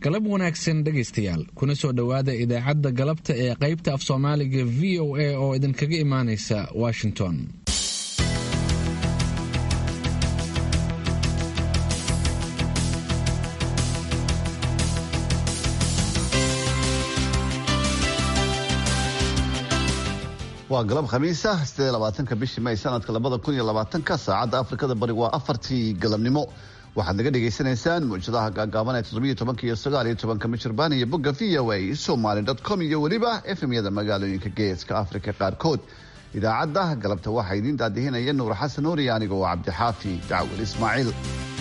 galab wanaagsan dhegaystayaal kuna soo dhowaada idaacadda galabta ee qaybta af soomaaliga v o a oo idinkaga imaanaysa washington waa galab khamiisa sidee labaatanka bishii may sanadka labada kun iyo labaatanka saacadda afrikada bari waa afartii galabnimo waxaad naga dhagaysanaysaan muujadaha gaagaaban ee toddobiyo tobanka iyo sagaal iyo tobanka michirbaan iyo bogga v o a somaly dot com iyo weliba efemyada magaalooyinka geeska afrika qaarkood idaacadda galabta waxaa idiin daadihinaya nuur xasan nuuri aniga oo cabdixaafi dacwal ismaaciil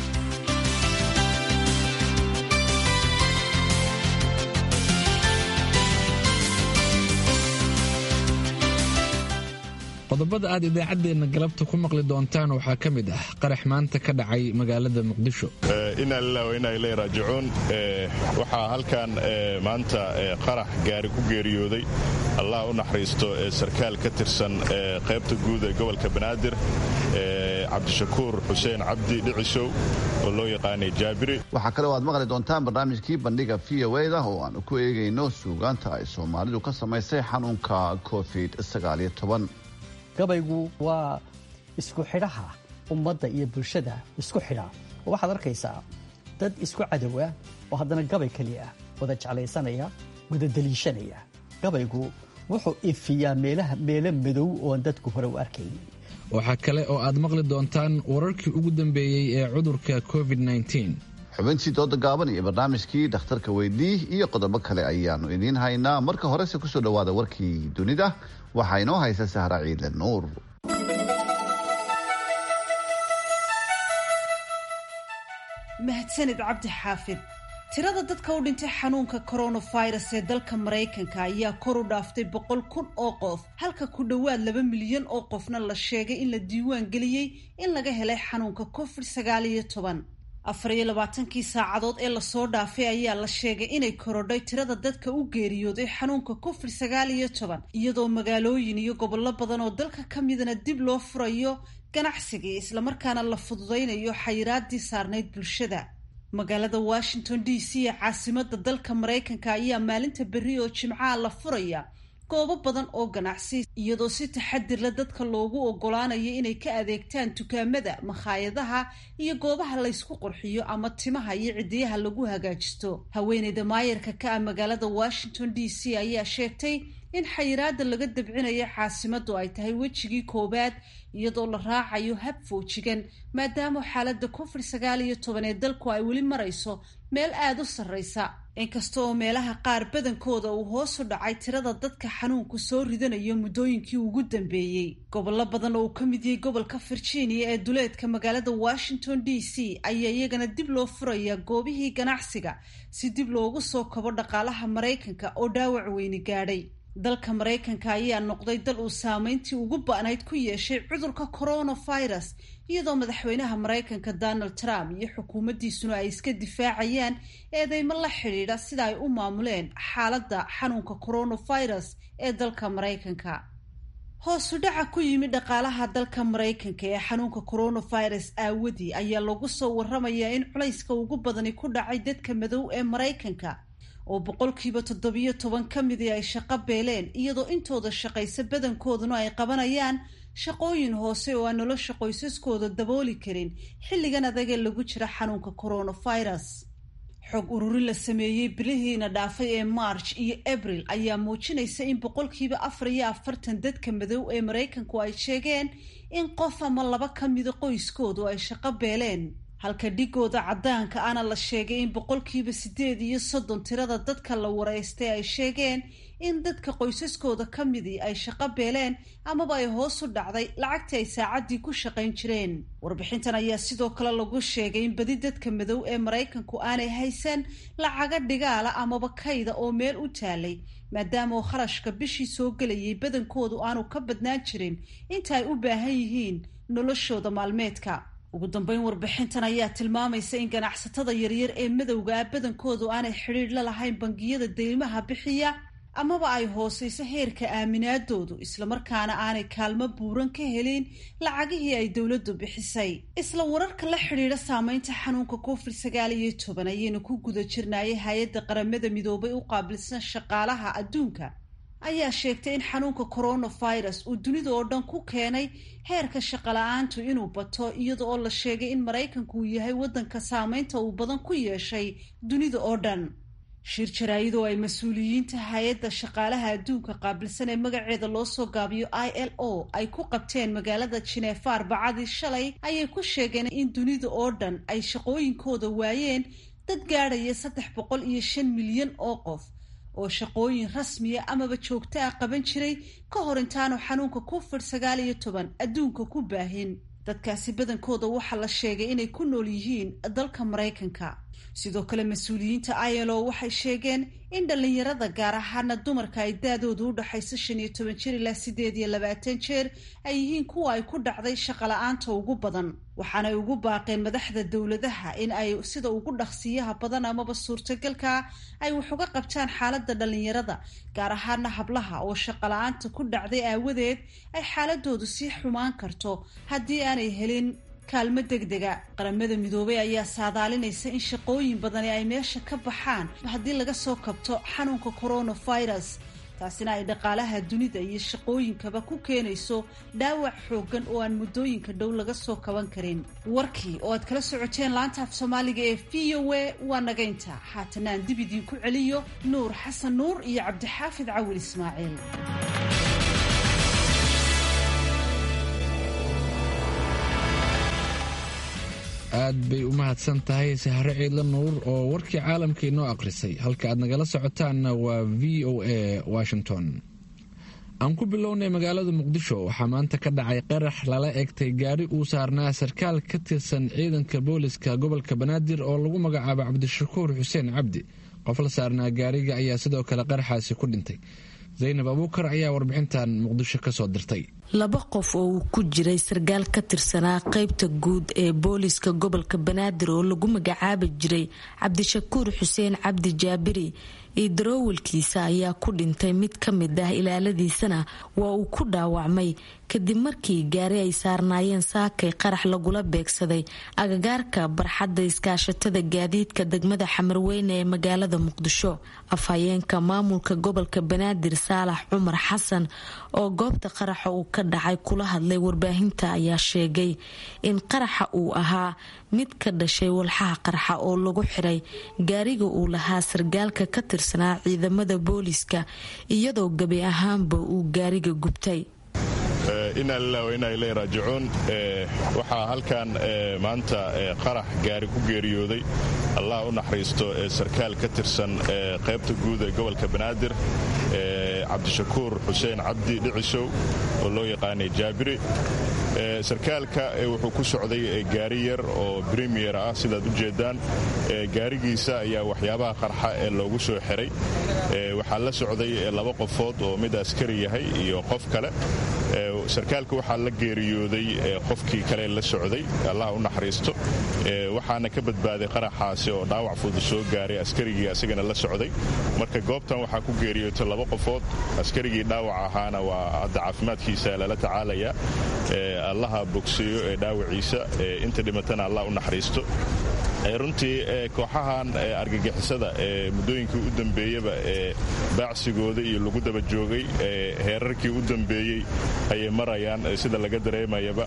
qodobada aad idaacaddeenna galabta ku maqli doontaan waxaa ka mid ah qarax maanta ka dhacay magaalada muqdisho inaa lilah wa inaa ilay raajicuun waxaa halkan maanta qarax gaari ku geeriyooday allah u naxariisto sarkaal ka tirsan qaybta guud ee gobolka banaadir cabdishakuur xuseen cabdi dhicisow oo loo yaqaanay jaabiri waxaa kale oo aad maqli doontaan barnaamijkii bandhiga v o da oo aanu ku eegayno suugaanta ay soomaalidu ka samaysay xanuunka covid gabaygu waa isku xidhaha ummadda iyo bulshada isku xidha oo waxaad arkaysaa dad isku cadowa oo haddana gabay keliya ah wada jeclaysanaya wada daliishanaya gabaygu wuxuu ifiyaa meelaha meelo madow ooan dadku hore u arkaynin waxaa kale oo aad maqli doontaan wararkii ugu dambeeyey ee cudurka covid xubintii dooda gaaban iyo barnaamijkii dhakhtarka weydii iyo qodobo kale ayaanu idiin haynaa marka horese kusoo dhowaada warkii dunida waxaa inoo haysa sahra ciidle nuur mahadsanid cabdi xaafid tirada dadka u dhintay xanuunka coronavirus ee dalka maraykanka ayaa kor u dhaaftay boqol kun oo qof halka ku dhowaad laba milyan oo qofna la sheegay in la diiwaan geliyey in laga helay xanuunka covid sagaal iyo toban afar iyo labaatankii saacadood ee lasoo dhaafay ayaa la sheegay inay korodhay tirada dadka u geeriyooday xanuunka covid sagaal iyo toban iyadoo magaalooyin iyo gobollo badan oo dalka ka midana dib loo furayo ganacsigii islamarkaana la fududaynayo xayiraadii saarnayd bulshada magaalada washington d c ee caasimada dalka maraykanka ayaa maalinta berri oo jimcaha la furaya goobo badan oo ganacsi iyadoo si taxadirla dadka loogu ogolaanayo inay ka adeegtaan dukaamada makhaayadaha iyo goobaha laysku qurxiyo ama timaha iyo cidiyaha lagu hagaajisto haweeneyda maayarka ka ah magaalada washington d c ayaa sheegtay in xayiraada laga dabcinayo caasimadu ay tahay wejigii koowaad iyadoo la raacayo hab foojigan maadaama xaalada covid sagaal iyo toban ee dalku ay weli marayso meel aada u sarreysa inkasta oo meelaha qaar badankooda uu hoos u dhacay tirada dadka xanuunku soo ridanayo muddooyinkii ugu dambeeyey gobollo badan oo uu ka mid yahay gobolka virginia ee duleedka magaalada washington d c ayaa iyagana dib loo furayaa goobihii ganacsiga si dib loogu soo kabo dhaqaalaha maraykanka oo dhaawac weyni gaadhay dalka maraykanka ayaa noqday dal uu saameyntii ugu ba-nayd ku yeeshay cudurka coronavirus iyadoo madaxweynaha maraykanka donald trump iyo xukuumaddiisuna ay iska difaacayaan eedeymo la xidhiidha sida ay u maamuleen xaaladda xanuunka coronavirus ee dalka maraykanka hoosu dhaca ku yimid dhaqaalaha dalka maraykanka ee xanuunka coronavirus aawadii ayaa lagu soo waramayaa in culayska ugu badani ku dhacay dadka madow ee maraykanka oo boqolkiiba toddobiyo toban ka midii ay shaqo beeleen iyadoo intooda shaqaysa badankooduna ay qabanayaan shaqooyin hoose oo aan nolosha qoysaskooda dabooli karin xilligan adagee lagu jira xanuunka coronavirus xog ururin la sameeyey bilihiina dhaafay ee march iyo abril ayaa muujinaysa in boqolkiiba afar iyo afartan dadka madow ee maraykanku ay sheegeen in qof ama laba ka mida qoyskoodu ay shaqo beeleen halka dhigooda caddaanka ana la sheegay in boqolkiiba siddeed iyo soddon tirada dadka la wareystay ay sheegeen in dadka qoysaskooda ka midii ay shaqo beeleen amaba ay hoos u dhacday lacagtii ay saacaddii ku shaqayn jireen warbixintan ayaa sidoo kale lagu sheegay in badi dadka madow ee maraykanku aanay haysan lacaga dhigaala amaba kayda oo meel u taalay maadaama oo kharashka bishii soo gelayay badankoodu aanu ka badnaan jirin inta ay u baahan yihiin noloshooda maalmeedka ugu dambeyn warbixintan ayaa tilmaamaysa in ganacsatada yaryar ee madowga ah badankoodu aanay xidhiidh la lahayn bangiyada deymaha bixiya amaba ay hooseyso heerka aaminaadoodu islamarkaana aanay kaalmo buuran ka helin lacagihii ay dowladdu bixisay isla wararka la xidhiidha saameynta xanuunka covid sagaal iyo toban ayaynu ku guda jirnaayay hay-adda qaramada midoobay u qaabilsan shaqaalaha adduunka ayaa sheegtay in xanuunka coronavirus uu dunida oo dhan ku keenay heerka shaqala-aantu inuu bato iyada oo la sheegay in maraykanku uu yahay waddanka saameynta uu badan ku yeeshay dunida oo dhan shir jaraayadoo ay mas-uuliyiinta hay-adda shaqaalaha adduunka qaabilsan ee magaceeda loo soo gaabiyo i l o ay ku qabteen magaalada jineefa arbacadii shalay ayay ku sheegeen in dunida oo dhan ay shaqooyinkooda waayeen dad gaadhaya saddex boqol iyo shan milyan oo qof oo shaqooyin rasmiya amaba joogto ah qaban jiray ka hor intaanu xanuunka covid sagaal iyo toban adduunka ku baahin dadkaasi badankooda waxaa la sheegay inay ku nool yihiin dalka maraykanka sidoo kale mas-uuliyiinta ilo waxay sheegeen in dhallinyarada gaar ahaana dumarka ay daadoodu u dhaxayso shan iyo toban jeer ilaa sideed iyo labaatan jeer ay yihiin kuwa ay ku dhacday shaqala-aanta ugu badan waxaanay ugu baaqeen madaxda dowladaha in ay sida ugu dhaqsiyaha badan amaba suurtagalka ay wax uga qabtaan xaaladda dhallinyarada gaar ahaana hablaha oo shaqala-aanta ku dhacday aawadeed ay xaaladoodu sii xumaan karto haddii aanay helin kaalmo degdega qaramada midoobay ayaa saadaalinaysa in shaqooyin badani ay meesha ka baxaan haddii laga soo kabto xanuunka coronavirus taasina ay dhaqaalaha dunida iyo shaqooyinkaba ku keenayso dhaawac xooggan oo aan muddooyinka dhow laga soo kaban karin warkii oo aad kala socoteen laanta af soomaaliga ee v o a waa nagaynta haatana aan dib idiinku celiyo nuur xasan nuur iyo cabdixaafid cawil ismaaciil aad bay u mahadsan tahay sahre ciidla nuur oo warkii caalamka inoo akhrisay halka aad nagala socotaanna waa v o a washington aan ku bilownay magaalada muqdisho waxaa maanta ka dhacay qarax lala egtay gaari uu saarnaa sarkaal ka tirsan ciidanka booliska gobolka banaadir oo lagu magacaabo cabdishakuur xuseen cabdi qof la saarnaa gaariga ayaa sidoo kale qaraxaasi ku dhintay zaynab abuukar ayaa warbixintan muqdisho ka soo dirtay laba qof oo uu ku jiray sarkaal ka tirsanaa qaybta guud ee booliska gobolka banaadir oo lagu magacaabi jiray cabdishakuur xuseen cabdi jaabiri iyo daroowalkiisa ayaa ku dhintay mid ka mid ah ilaaladiisana waa uu ku dhaawacmay kadib markii gaari ay saarnaayeen saakay qarax lagula beegsaday agagaarka barxadda iskaashatada gaadiidka degmada xamarweyne ee magaalada muqdisho afhayeenka maamulka gobolka banaadir saalax cumar xasan oo goobta qaraxa uu ka dhacay kula hadlay warbaahinta ayaa sheegay in qaraxa uu ahaa mid ka dhashay walxaha qarxa oo lagu xiray gaariga uu lahaa sargaalka ka tirsanaa ciidamada booliska iyadoo gebi ahaanba uu gaariga gubtay inaa lilah wa inaa ilay raajicuun waxaa halkan maanta qarax gaari ku geeriyooday allah u naxariisto sarkaal ka tirsan qaybta guud ee gobolka banaadir cabdishakuur xuseen cabdi dhicisow oo loo yaqaanay jaabiri sarkaalka wuxuu ku socday gaari yar oo bremier ah sidaad u jeedaan gaarigiisa ayaa waxyaabaha qarxa ee loogu soo xiray waxaa la socday laba qofood oo mid askari yahay iyo qof kale sarkaalka waxaa la geeriyooday qofkii kale la socday allah u naxariisto waxaana ka badbaaday qaraxaasi oo dhaawac fudud soo gaaray askarigii asagana la socday marka goobtan waxaa ku geeriyootay laba qofood askarigii dhaawac ahaana waa hadda caafimaadkiisa lala tacaalaya allaha bogseeyo ee dhaawaciisa inta dhimatana allah u naxariisto runtii kooxahan argagixisada ee muddooyinkii u dambeeyaba ee baacsigooda iyo lagu daba joogay heerarkii u dambeeyey ayay marayaan sida laga dareemayaba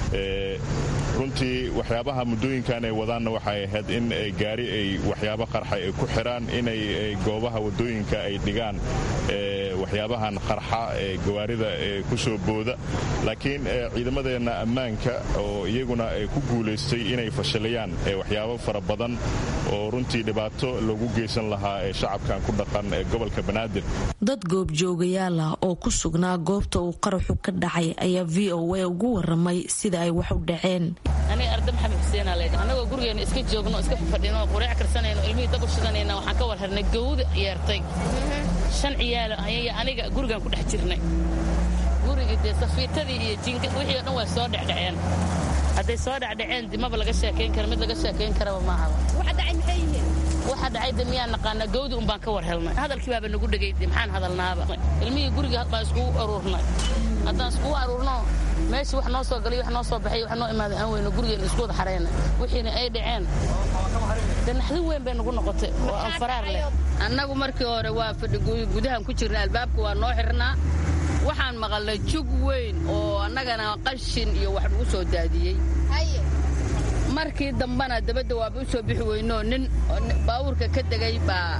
runtii waxyaabaha muddooyinkan ay wadaanna waxay ahayd in gaari ay waxyaabo qarxa ay ku xiraan inay goobaha waddooyinka ay dhigaan waxyaabahan qarxa ee gawaarida ku soo booda laakiin ciidamadeenna ammaanka oo iyaguna ku guulaystay inay fashilayaan waxyaabo fara badan oo runtii dhibaato loogu geysan lahaa ee shacabkan ku dhaqan ee gobolka banaadir dad goobjoogayaal ah oo ku sugnaa goobta uu qaraxu ka dhacay ayaa v o a ugu waramay sida ay wax u dhaceen aniga arda maxamed xuseenaa leedha annagoo gurigeena iska joogno iska fafadhino qureec karsanayno ilmihii dab u shidanayna waxaan ka war xirnay gawda yeertay shan ciyaalo ayaya aniga gurigaan ku dhex jirnay gurigii dee safiitadii iyo jinka wixii o dhan waa soo dhecdhaceen hadday soo dhecdhaceen dimaba laga sheekayn kara mid laga sheekayn karaba maaha waxa dhacay maxay yihiin waxa dhacayda miyaan naqaanaa gawdi un baan ka war helnay hadalkii baaba nagu dhegayday maxaan hadalnaaba ilmihii guriga baan iskugu aruurnay haddaan iskugu aruurno meeshii wax noo soo galay wax noo soo baxay wax noo imaaday aan weyno gurigeena isku wada xareyna wixiina ay dhaceen de naxdin weyn bay nagu noqotay oo aan faraar leh annagu markii hore waa fadhi gudahan ku jirna albaabka waa noo xirnaa waxaan maqalnay jug weyn oo annagana qashin iyo wax nagu soo daadiyey markii dambana dabadda waaba u soo bixi weynoo nin baawurka ka degay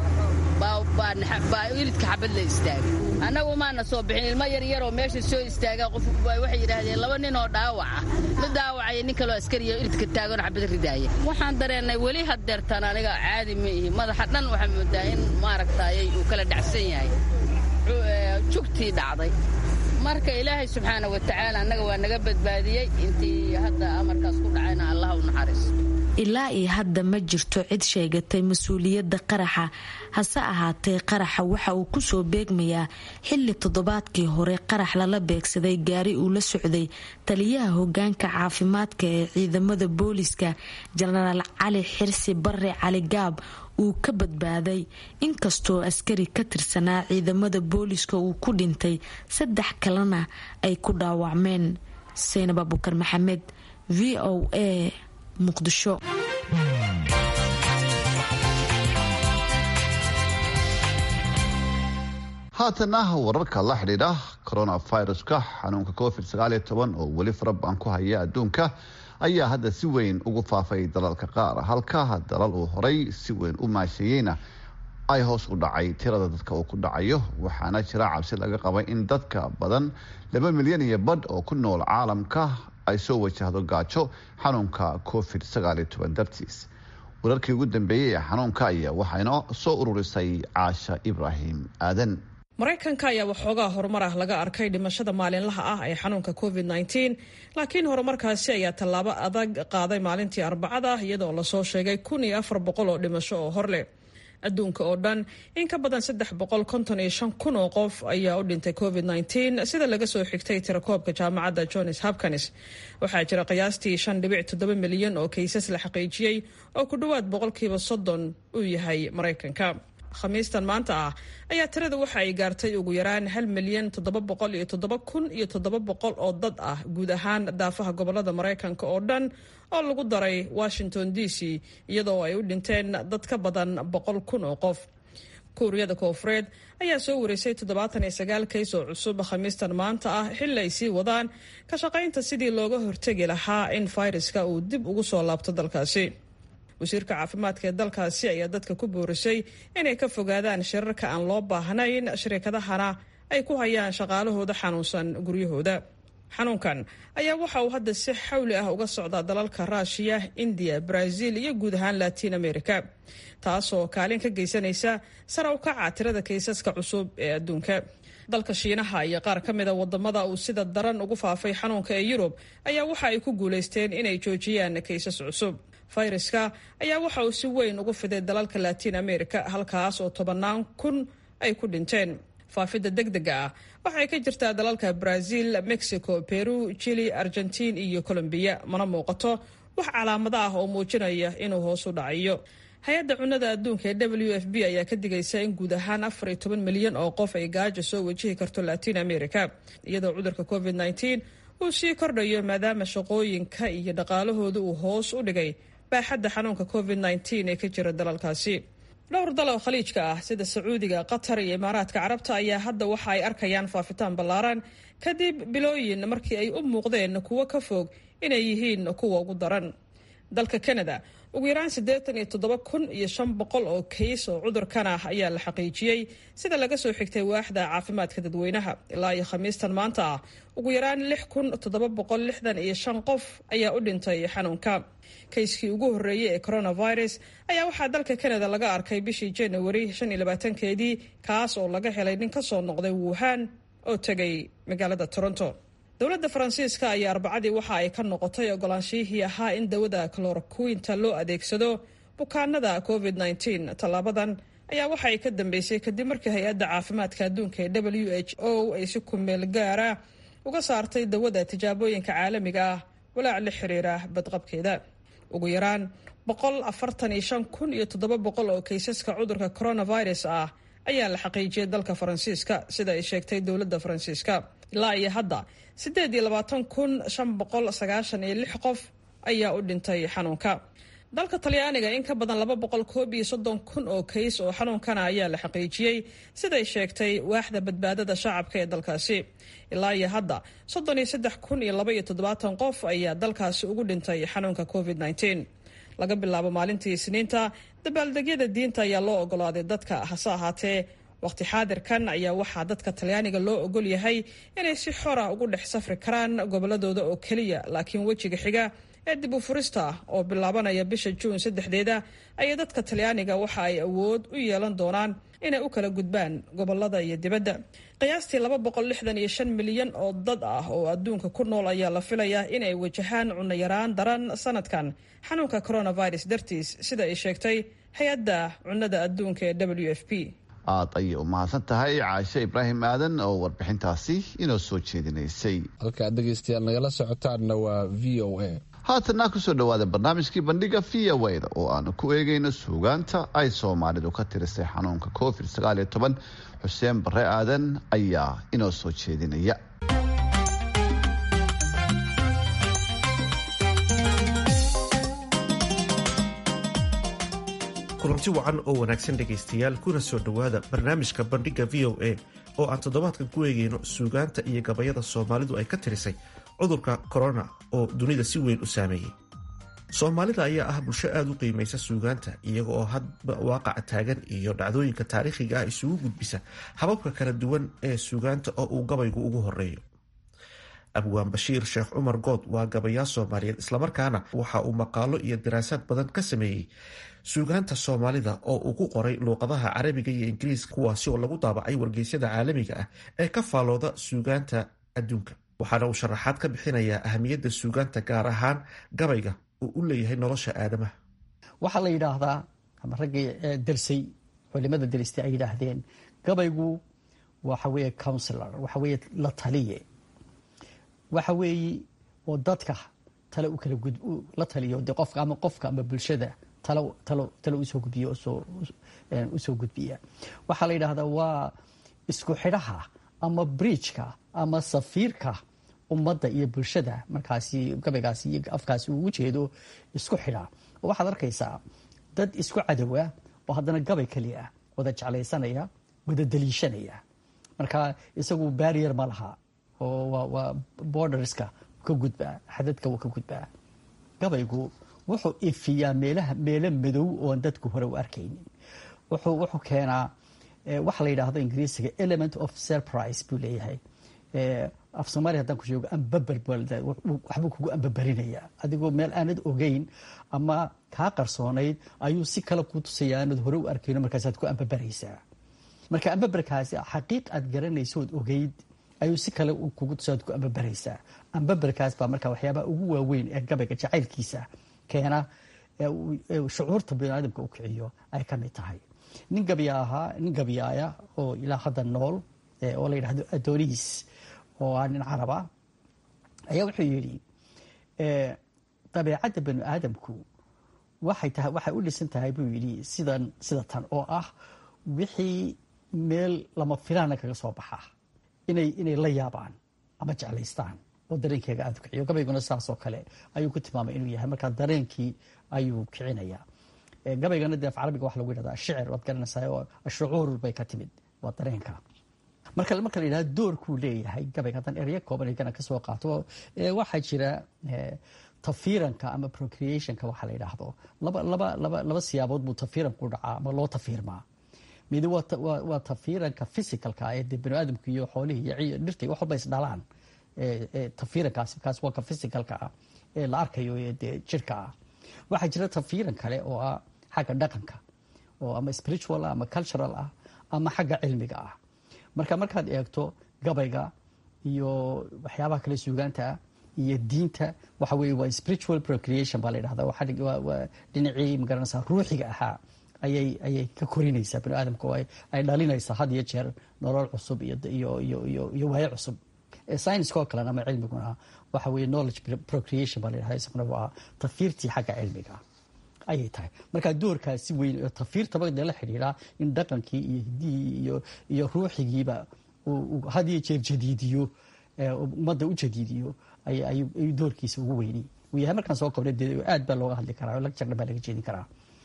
baa ilidka xabad la istaagay annagu maana soo bixin ilmo yaryaroo meesha soo istaaga qof waxay yidhaahdeen laba nin oo dhaawaca mid dhaawacaya nin kaloo askariya ilidka taaganoo xabad ridaaya waxaan dareennay weli haddeertaan aniga caadi ma ihi madaxa dhan waxaa moodaa in maaragtaayay uu kala dhacsan yahay jugtii dhacday marka ilaahay subxaana wa tacaala annaga waa naga badbaadiyey intii hadda amarkaas ku dhacayna allah u naxariisto ilaa iyo hadda ma jirto cid sheegatay mas-uuliyadda qaraxa hase ahaatee qaraxa waxa uu kusoo beegmayaa xilli toddobaadkii hore qarax lala beegsaday gaari uu la socday taliyaha hogaanka caafimaadka ee ciidamada booliska jenaraal cali xirsi bare cali gaab uu ka badbaaday inkastoo askari ka tirsanaa ciidamada booliska uu ku dhintay saddex kalena ay ku dhaawacmeen saynab abukar maxamed v o a muqdisho haatana wararka la xidhiidha coronaviruska xanuunka covid oo weli farabaan ku haya adduunka ayaa hadda si weyn ugu faafay dalalka qaar halka dalal uu horay si weyn u maasheeyeyna ay hoos u dhacay tirada dadka uu ku dhacayo waxaana jira cabsi laga qabay in dadka badan laba milyan iyo badh oo ku nool caalamka ay soo wajahdo gaajo xanuunka covid dartiis wararkii ugu dambeeyey ee xanuunka ayaa waxayna soo ururisay caasha ibraahim aadan maraykanka ayaa waxoogaa horumar ah laga arkay dhimashada maalinlaha ah ee xanuunka covid laakiin horumarkaasi ayaa tallaabo adag qaaday maalintii arbacada iyadoo lasoo sheegay kun iyo afar boqol oo dhimasho oo hor leh adduunka oo dhan in ka badan saddex boqol konton iyo shan kun oo qof ayaa u dhintay covid sida laga soo xigtay tirakoobka jaamacadda johns hopkins waxaa jira qiyaastii shan dhibic toddoba milyan oo kaysas la xaqiijiyey oo ku dhowaad boqolkiiba soddon uu yahay maraykanka khamiistan maanta ah ayaa tirada waxa ay gaartay ugu yaraan hal milyan toddoba boqol iyo toddoba kun iyo toddoba boqol oo dad ah guud ahaan daafaha gobolada maraykanka oo dhan oo lagu daray washington d c iyadoo ay u dhinteen dad ka badan boqol kun oo qof kuuriyada koofureed ayaa soo wareysay toddobaatan iyo sagaal kays oo cusub khamiistan maanta ah xilli ay sii wadaan ka shaqaynta sidii looga hortegi lahaa in fayraska uu dib ugu soo laabto dalkaasi wasiirka caafimaadka ee dalkaasi ayaa dadka ku boorisay inay ka fogaadaan shirarka aan loo baahnayn shirikadahana ay ku hayaan shaqaalahooda xanuunsan guryahooda xanuunkan ayaa waxa uu hadda si xawli ah uga socdaa dalalka ruushiya indiya brazil iyo guud ahaan latiin america taasoo kaalin ka geysanaysa sara u kaca tirada kaysaska cusub ee adduunka dalka shiinaha iyo qaar ka mida wadamada uu sida daran ugu faafay xanuunka ee yurub ayaa waxa ay ku guulaysteen inay joojiyaan kaysas cusub fayraska ayaa waxa uu si weyn ugu fiday dalalka latiin america halkaas oo tobannaan kun ay ku dhinteen faafidda degdega ah waxay ka jirtaa dalalka brazil mexico peru chili argentiin iyo colombiya mana muuqato wax calaamado ah oo muujinaya inuu hoos u dhacayo hay-adda cunnada adduunka ee w f b ayaa ka digaysa in guud ahaan afar iyo toban milyan oo qof ay gaajo soo wajihi karto latiin america iyadoo cudurka covid nteen uu sii kordhayo maadaama shaqooyinka iyo dhaqaalahooda uu hoos u dhigay baaxadda xanuunka covid nteen ee ka jira dalalkaasi dhowr dal oo khaliijka ah sida sacuudiga qatar iyo imaaraadka carabta ayaa hadda waxa ay arkayaan faafitaan ballaaran kadib bilooyin markii ay u muuqdeen kuwo ka fog inay yihiin kuwa ugu daran dalka canada ugu yaraan siddeetan iyo toddoba kun iyo shan boqol oo kays oo cudurkan ah ayaa la xaqiijiyey sida laga soo xigtay waaxda caafimaadka dadweynaha ilaa iyo khamiistan maanta ah ugu yaraan lix kun toddoba boqol lixdan iyo shan qof ayaa u dhintay xanuunka kayskii ugu horreeyey ee coronavirus ayaa waxaa dalka canada laga arkay bishii january shan iyo labaatankeedii kaas oo laga helay nin ka soo noqday wuhan oo tegay magaalada toronto dowladda faransiiska ayaa arbacadii waxa ay ka noqotay ogolaanshihii ahaa in dawada cloroquinta loo adeegsado bukaanada covid nteen tallaabadan ayaa waxa ay ka dambeysay kadib markii hay-adda caafimaadka adduunka ee w h o ay si kumeel gaara uga saartay dawada tijaabooyinka caalamiga ah walaac la xiriira badqabkeeda ugu yaraan boqol afartan iyo shan kun iyo toddoba boqol oo kaysaska cudurka coronavirus ah ayaa la xaqiijiyay dalka faransiiska sida ay sheegtay dowladda faransiiska ilaa iyo hadda siddeed iyo labaatan kun shan boqol sagaashan iyo lix qof ayaa u dhintay xanuunka dalka talyaaniga in ka badan laba boqol koob iyo soddon kun oo kays oo xanuunkana ayaa la xaqiijiyey siday sheegtay waaxda badbaadada shacabka ee dalkaasi ilaa iyo hadda soddon iyo saddex kun iyo laba iyo toddobaatan qof ayaa dalkaasi ugu dhintay xanuunka covid nneteen laga bilaabo maalintii isniinta dabaaldegyada diinta ayaa loo ogolaaday dadka hase ahaatee waqti xaadirkan ayaa waxaa dadka talyaaniga loo ogol yahay inay si xora ugu dhex safri karaan goboladooda oo keliya laakiin wejiga xiga ee dib u furista ah oo bilaabanaya bisha juun saddexdeeda ayaa dadka talyaaniga waxa ay awood u yeelan doonaan inay u kala gudbaan gobolada iyo dibadda qiyaastii laba boqol lixdan iyo shan milyan oo dad ah oo adduunka ku nool ayaa la filayaa inay wajahaan cunno yaraan daran sanadkan xanuunka coronavirus dartiis sida ay sheegtay hay-adda cunnada adduunka ee w f p aad ayay u mahadsan tahay caashe ibraahim aadan oo warbixintaasi inoo soo jeedinaysay halkaad dhegaystayaal nagala socotaanna waa v o a haatanna kusoo dhawaada barnaamijkii bandhiga v o da oo aanu ku eegayno suugaanta ay soomaalidu ka tirisay xanuunka covid sagaaliyo toban xuseen bare aadan ayaa inoo soo jeedinaya kulanti wacan oo wanaagsan dhegaystayaal kuna soo dhowaada barnaamijka bandhigga v o a oo aan toddobaadkan ku eegayno suugaanta iyo gabayada soomaalidu ay ka tirisay cudurka korona oo dunida si weyn u saameeyey soomaalida ayaa ah bulsho aada u qiimaysa suugaanta iyaga oo hadba waaqaca taagan iyo dhacdooyinka taariikhiga ah isugu gudbisa hababka kala duwan ee suugaanta oo uu gabaygu ugu horeeyo abwaan bashiir sheekh cumar good waa gabayaa soomaaliyeed islamarkaana waxa uu maqaalo iyo daraasaad badan ka sameeyey suugaanta soomaalida oo uu ku qoray luuqadaha carabiga iyo ingiriiska kuwaasi oo lagu daabacay wargeysyada caalamiga ah ee ka faalooda suugaanta adduunka waxaana uu sharaxaad ka bixinayaa ahamiyadda suugaanta gaar ahaan gabayga uu u leeyahay nolosha aadamaha waxaa la yidhaahdaa ama raggii delsay culimada delistay ay yidhaahdeen gabaygu waxa weeye counsilor waxa weeye la taliye waxa weeye oo dadka tale u kala gud la taliyo de qofka ama qofka ama bulshada talo talo talo usoo gudbiya usoo usoo gudbiya waxaa la yidhaahdaa waa isku xidhaha ama bridgeka ama safiirka ummadda iyo bulshada markaasi gabaygaasi iyo afkaasi uu ujeedo isku xidha oo waxaad arkaysaa dad isku cadowa oo haddana gabay keliya wada jeclaysanaya wada daliishanaya marka isagu barrier ma laha oo waa borderska ka gudbaa xadadka wuu ka gudbaa gabaygu wuxuu ifiyaa meelaha meelo madow oon dadku hore u arkaynin wuxuu wuxuu keenaa waxa la yidhaahdo ingiriisiga element of surprise buu leeyahay af soomaaliya haddaan ku sheego ambaber waxbuu kugu ambaberinayaa adigoo meel aanad ogeyn ama kaa qarsoonayd ayuu si kale kuu tusaya aanad hore u arkayno markaasaad ku ambaberaysaa marka ambaberkaasi xaqiiq aad garanaysood ogeyd ayuu si kale kugu tusaad ku ambaberaysaa ambaberkaas baa marka waxyaabaha ugu waaweyn ee gabayga jacaylkiisa keena shucuurta biniaadamka u kiciyo ay ka mid tahay nin gabya ahaa nin gabyaaya oo ilaa hadda nool oo la yidhahdo adoniis oo ah nin caraba ayaa wuxuu yidhi dabeecadda bani aadamku waxay tahay waxay u dhisan tahay buu yidhi sidan sida tan oo ah wixii meel lama filaana kaga soo baxa inay inay la yaabaan ama jeclaystaan oo dareenkeega aada kiciyo gabayguna saasoo kale ayuu ku tilmaamay inuu yahay markaa dareenkii ayuu kicinayaa gabaygana dee af carabiga waxa lagu yidhahdaa shicir waad garanaysaa oo shucuur bay ka timid waa dareenka marka marka la yidhahdo doorkuu leeyahay gabayga haddaan eryo kooban igana kasoo qaato waxaa jira tafiiranka ama procreationka waxa la yidhaahdo laba laba laba laba siyaabood buu tafiiranku dhacaa ama loo tafiirmaa midi waa tafiiranka physicalka ee de bani aadamku iyo xoolihii iyo dhirta wax walba is dhalaan tafiirankaasi kaas waa ka physicalka ah ee la arkayo ee dee jirka ah waxaa jira tafiiran kale oo ah xagga dhaqanka oo ama spiritual ah ama cultural ah ama xagga cilmiga ah marka markaad eegto gabayga iyo waxyaabaha kale suugaanta ah iyo diinta waxa weye waa spiritual procreation baa la yidhahda waa dhinacii magaranaysaa ruuxiga ahaa ayay ayay ka korinaysaa bani aadamka oo ay dhalinaysaa had iyo jeer nolol cusub iyo iyo iyo iyo iyo waayo cusub scienceoo kalena ama cilmiguna waxa weye knowledge procreation baa la yidhahda isaguna waa tafiirtii xagga cilmiga ayay tahay markaa doorkaasi weyn oo tafiirtaba dee la xidhiidhaa in dhaqankii iyo hidihii iyo iyo ruuxigiiba had iyo jeer jadiidiyo ummadda u jadiidiyo ayuu doorkiisa ugu weynay uu yahay markaan soo kobnay dee aad baa looga hadli karaa oo lag jardhan baa laga jeedin karaa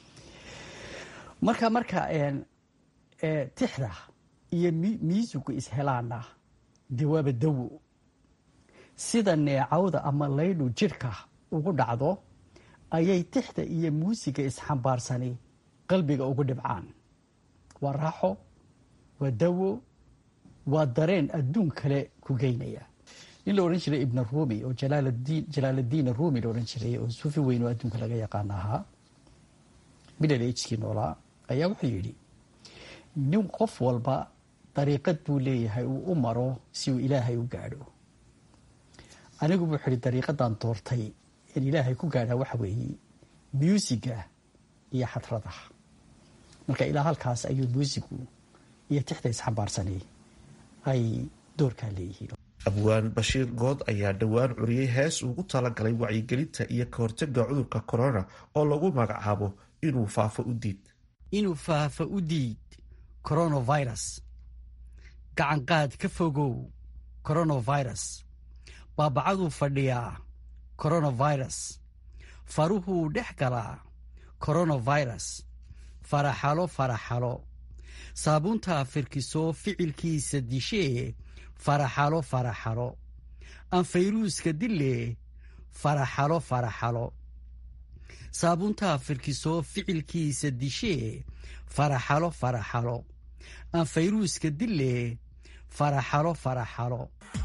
marka marka tixda iyo miisugu ishelaana dee waaba dawo sida neecawda ama laydhu jidhka ugu dhacdo ayay tixda iyo muusiga isxambaarsani qalbiga ugu dhibcaan waa raaxo waa dawo waa dareen adduun kale ku geynaya nin la odhan jiray ibna rumi oo jalaaladiin rumi la odhan jiray oo suufi weyn oo adduunka laga yaqaan ahaa middle agekii noolaa ayaa wuxuu yidhi nin qof walba dariiqad buu leeyahay uu u maro si uu ilaahay u gaadho anigu wuxuu ihi dariiqadan doortay in ilaahay ku gaadhaa waxa weeye muusiga iyo xadrada marka ilaa halkaas ayuu muusigu iyo tixda isxambaarsanay ay doorkaa leeyihiin abwaan bashiir good ayaa dhowaan curiyey hees ugu talagalay wacyigelinta iyo ka hortaga cudurka corona oo lagu magacaabo inuu faafo u diid inuu faafo u diid coronavirus gacanqaad ka fogow coronavirus baabacaduu fadhiyaa coronavirus faruhuu dhex galaa coronavirus faraxalo faraxalo saabuuntaa firkisoo ficilkiisa dishee faraxalo faraxalo anfayruuska dille faraxalo faraxalo saabuuntaa firkisoo ficilkiisa dishee faraxalo faraxalo anfayruuska dille faraxalo faraxalo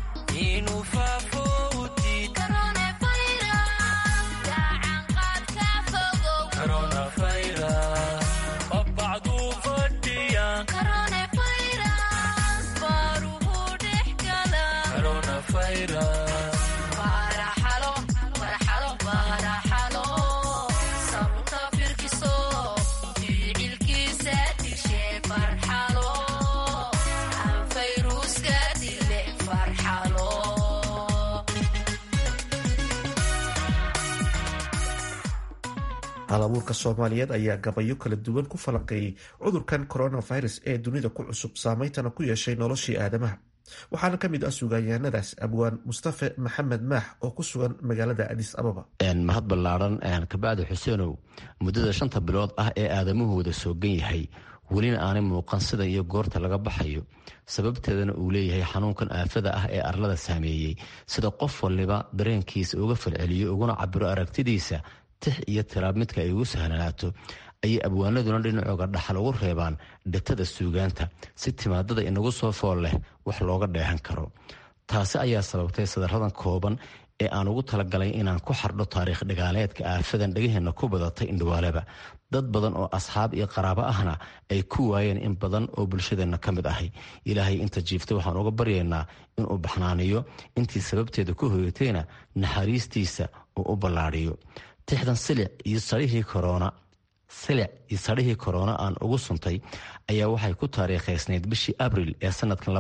halabuurka soomaaliyeed ayaa gabayo kala duwan ku falanqeeyey cudurkan coronavirus ee dunida ku cusub saameyntana ku yeeshay noloshii aadamaha waxaana ka mid ah sugaanyahanadaas abwaan mustafe maxamed maax oo ku sugan magaalada adis ababa mahad ballaaran kabacdi xuseenow muddada shanta bilood ah ee aadamuhu wada soogan yahay welina aanay muuqan sida iyo goorta laga baxayo sababteedana uu leeyahay xanuunkan aafada ah ee arlada saameeyey sida qof waliba dareenkiisa uga falceliyo uguna cabiro aragtidiisa tix iyo tiraab midka ay ugu sahlanaato ayay abwaanaduna dhinacooga dhaxal ugu reebaan dhitada suugaanta si timaadada inagu soo fool leh wax looga dheehan karo taasi ayaa sababtay sadaradan kooban ee aan ugu talagalay inaan ku xardho taariikh dhigaaleedka aafadan dhegaheenna ku badatay indhawaaleba dad badan oo asxaab iyo qaraabo ahna ay ku waayeen in badan oo bulshadeenna ka mid ahay ilaahay inta jiifta waxaan uga baryaynaa inuu baxnaaniyo intii sababteeda ku hoyatayna naxariistiisa uu u ballaadhiyo tixdan silic iyo sarihii korona silic iyo sarihii korona aan ugu suntay ayaa waxay ku taariikhaysnayd bishii abril ee sanadkan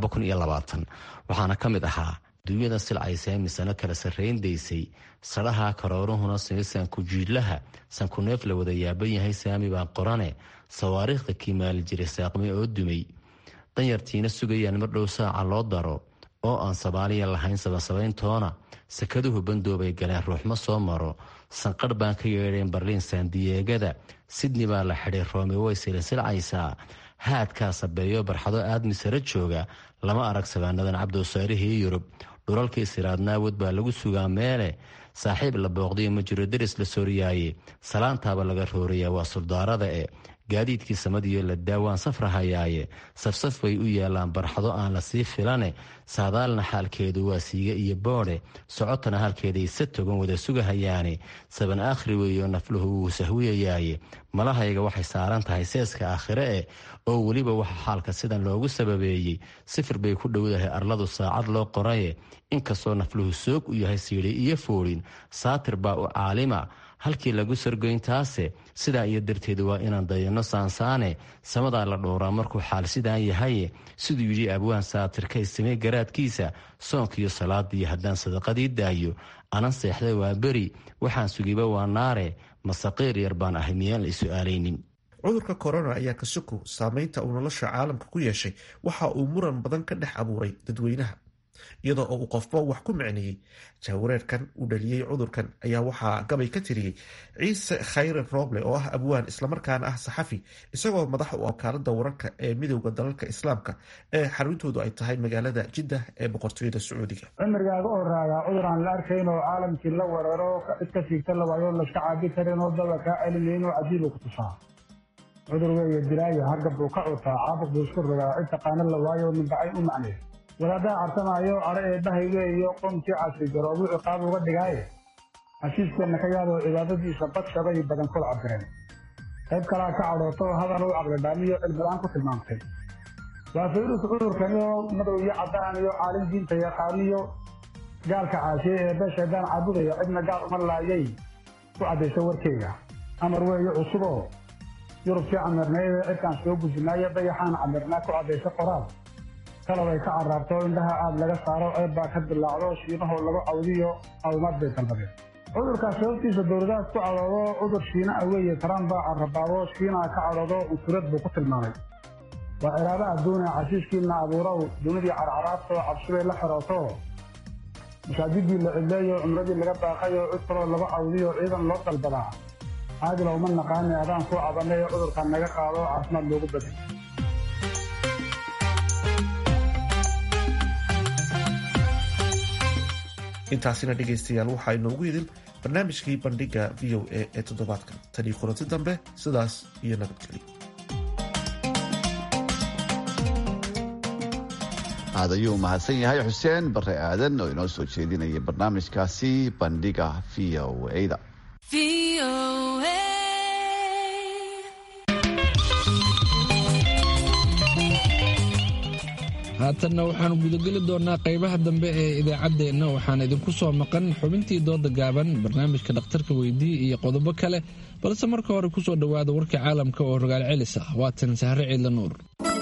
waxaana ka mid ahaa duunyada silcaysa misano kala sarrayndaysay sadhaha karooruhuna simisan kujiidlaha sankuneef la wada yaaban yahay saami baan qorane sawaariikhda kiimaali jiray saaqmi oo dumay danyartiina sugayaan mardhow saaca loo daro oo aan soomaaliya lahayn sabansabayntoona sakaduhu bandoobay galeen ruuxma soo maro sanqadh baan ka yeedheen barliin saandiyeegada sidni baa la xidhay roomi way silsilcaysaa haadkaa sabeeyo barxado aadmi sare jooga lama arag sabaanadan cabdowsaarihii yurub dhulalkii siraadnaawad baa lagu sugaa meele saaxiib la booqdayo ma jiro deris la sooriyaaye salaantaaba laga roorayaa waa suldaarada e gaadiidkii samadiyo la daawaan safrahayaaye safsaf bay u yaalaan barxado aan la sii filane saadaalna xaalkeedu waa siiga iyo boodhe socotana halkeeday sa togan wada sugahayaane saban aakhri weeyo nafluhu wuu sahwiyayaaye malahayga waxay saaran tahay seeska aakhire eh oo weliba waxa xaalka sidan loogu sababeeyey sifir bay ku dhowdahay arladu saacad loo qoraye inkastoo nafluhu soog u yahay siidhay iyo foolin saatir baa u caalima halkii lagu sargoyntaase sidaa iyo darteed waa inaan dayanno saansaane samadaa la dhowraa markuu xaal sidaan yahaye siduu yidhi abwaan saatirka istimay garaadkiisa soonkiiyo salaadiyo haddaan sadaqadii daayo anan seexday waa beri waxaan sugiba waa naare masaqiir yar baan ahay miyaan la isu-aalaynin cudurka korona ayaa kasoko saameynta uu nolosha caalamka ku yeeshay waxa uu muran badan ka dhex abuuray dadweynaha iyadoo oo uu qofba wax ku micneeyey jahwareerkan uu dhaliyey cudurkan ayaa waxaa gabay ka tiriyey ciise khayre rooble oo ah abwaan islamarkaana ah saxafi isagoo madax u wakaalada wararka ee midowda dalalka islaamka ee xaruntoodu ay tahay magaalada jiddah ee boqortooyada sacuudiga cimrigaaga oo raagaa cudur aan la arkayn oo caalamkii la weeraro cid ka siigta la waayo laska caabi karin oo daba kaa celinayn oo cajiibu ku tusaa cudur weeye dilaayo hargab buu ka cutaa caabuq buu isku rogaa cid taqaana la waayo mindhacay u macnay wadaaddaa cartamaayo cadho ee dhahayge iyo qoomkii casri garoobuu ciqaab uga dhigaaye heshiiskeenna ka yaadoo cibaadadiisa badshabay badan kula cabireen qayb kalaa ka cadhooto hadal u caqlidhaamiyo cilmilaan ku tilmaamtay waa fayrus cudurkaniyo madow iyo caddaan iyo caalin diinta yaqaaniyo gaalka caashiye ee beeshaydaan caabudaya cidna gaal uma laayay ku caddayso warkeyga amar weeye cusuboo yurubkii camirnaydee cidkaan soo gujinaayo dayaxaan camirnaa ku caddayso qoraal kalabay ka caraabto indhaha aad laga saaro ceeb baa ka dilaacdo shiinahoo lagu cawdiyo caawimaad bay dalbadeen cudurkaas sababtiisa dowladahaas ku cadhoodo cudur shiina a weeye taraan baa carabaabo shiinaa ka cadhoodo unsurad buu ku tilmaamay waa ciraaba adduune cashiiskiina abuurow dunidii carcaraabtoo cabsibay la xirooto masaajidii la cidleeyo cumradii laga baaqayo cid kaloo lagu cawdiyo ciidan loo dalbadaa caadila uma naqaane adaan ku cabanay cudurkan naga qaado caafimaad loogu bedel intaasina dhegaystayaal waxaa inoogu idin barnaamijkii bandhiga v o a ee toddobaadkan tanii kulanti dambe sidaas iyo nabadgelyo aad ayuu mahadsan yahay xuseen bare aadan oo inoo soo jeedinaya barnaamijkaasi bandhiga v o a-da haatanna waxaanu gudageli doonaa qaybaha dambe ee idaacaddeenna waxaana idinku soo maqan xubintii dooda gaaban barnaamijka dhakhtarka weydii iyo qodobo kale balse marka hore kusoo dhowaada warka caalamka oo rogaal celis ah waatan sahre ciidla nuur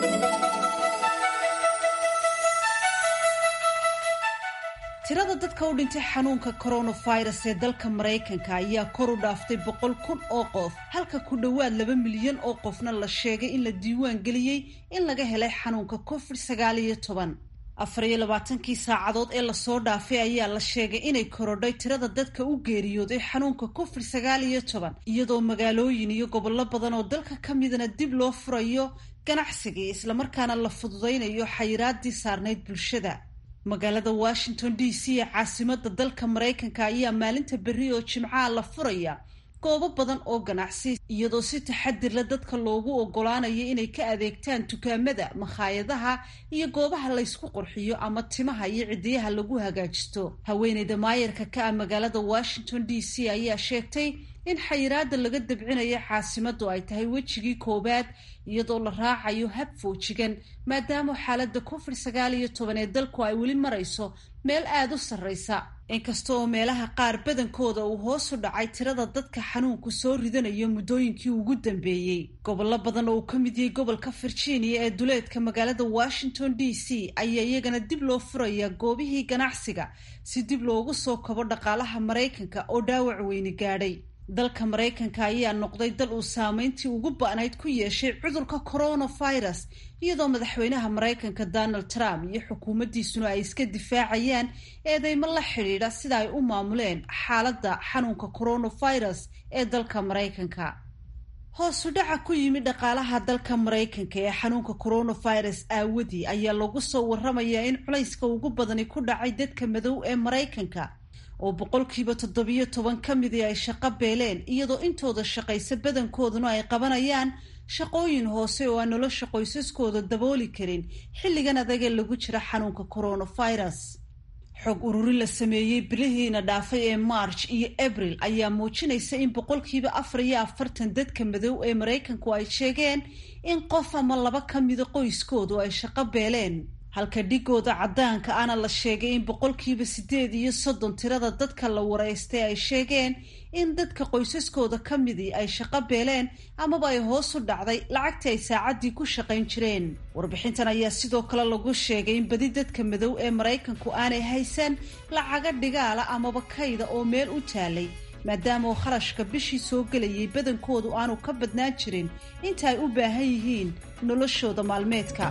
tirada dadka u dhintay xanuunka coronavirus ee dalka maraykanka ayaa kor u dhaaftay boqol kun oo qof halka ku dhowaad laba milyan oo qofna la sheegay in la diiwaan geliyey in laga helay xanuunka covid sagaal iyo toban afar iyo labaatankii saacadood ee lasoo dhaafay ayaa la sheegay inay korodhay tirada dadka u geeriyooday xanuunka covid sagaal iyo toban iyadoo magaalooyin iyo gobollo badan oo dalka ka midana dib loo furayo ganacsigii islamarkaana la fududaynayo xayiraadii saarnayd bulshada magaalada washington d c ee caasimada dalka maraykanka ayaa maalinta berri oo jimcaha la furaya goobo badan oo ganacsi iyadoo si taxadirla dadka loogu ogolaanayo inay ka adeegtaan dukaamada makhaayadaha iyo goobaha laysku qurxiyo ama timaha iyo cidiyaha lagu hagaajisto haweeneyda maayarka ka ah magaalada washington d c ayaa sheegtay in xayiraada laga dabcinayo caasimadu ay tahay wejigii koowaad iyadoo la raacayo hab foojigan maadaama xaalada covid sagaal iyo toban ee dalku ay weli marayso meel aada u sarreysa inkasta oo meelaha qaar badankooda uu hoos u dhacay tirada dadka xanuunku soo ridanayo muddooyinkii ugu dambeeyey gobollo badan oo uu ka mid yahay gobolka virginia ee duleedka magaalada washington d c ayaa iyagana dib loo furaya goobihii ganacsiga si dib loogu soo kobo dhaqaalaha maraykanka oo dhaawac weyni gaadhay dalka maraykanka ayaa noqday dal uu saameyntii ugu ba-nayd ku yeeshay cudurka coronavirus iyadoo madaxweynaha maraykanka donald trump iyo xukuumaddiisuna ay iska difaacayaan eedeymo la xidhiidha sida ay u maamuleen xaaladda xanuunka coronavirus ee dalka maraykanka hoosu dhaca ku yimid dhaqaalaha dalka maraykanka ee xanuunka coronavirus aawadii ayaa lagu soo waramayaa in culayska ugu badani ku dhacay dadka madow ee maraykanka oo boqolkiiba toddobiyo toban ka midii ay shaqo beeleen iyadoo intooda shaqaysa badankooduna ay qabanayaan shaqooyin hoose oo aan nolosha qoysaskooda dabooli karin xilligan adagee lagu jira xanuunka coronavirus xog ururin la sameeyey bilihiina dhaafay ee march iyo abril ayaa muujinaysa in boqolkiiba afar iyo afartan dadka madow ee maraykanku ay sheegeen in qof ama laba ka mida qoyskoodu ay shaqo beeleen halka dhigooda caddaanka ana la sheegay in boqolkiiba siddeed iyo soddon tirada dadka la wareystay ay sheegeen in dadka qoysaskooda ka midii ay shaqo beeleen amaba ay hoos u dhacday lacagtii ay saacaddii ku shaqayn jireen warbixintan ayaa sidoo kale lagu sheegay in badi dadka madow ee maraykanku aanay haysan lacaga dhigaala amaba kayda oo meel u taalay maadaama uu kharashka bishii soo gelayay badankoodu aanu ka badnaan jirin inta ay u baahan yihiin noloshooda maalmeedka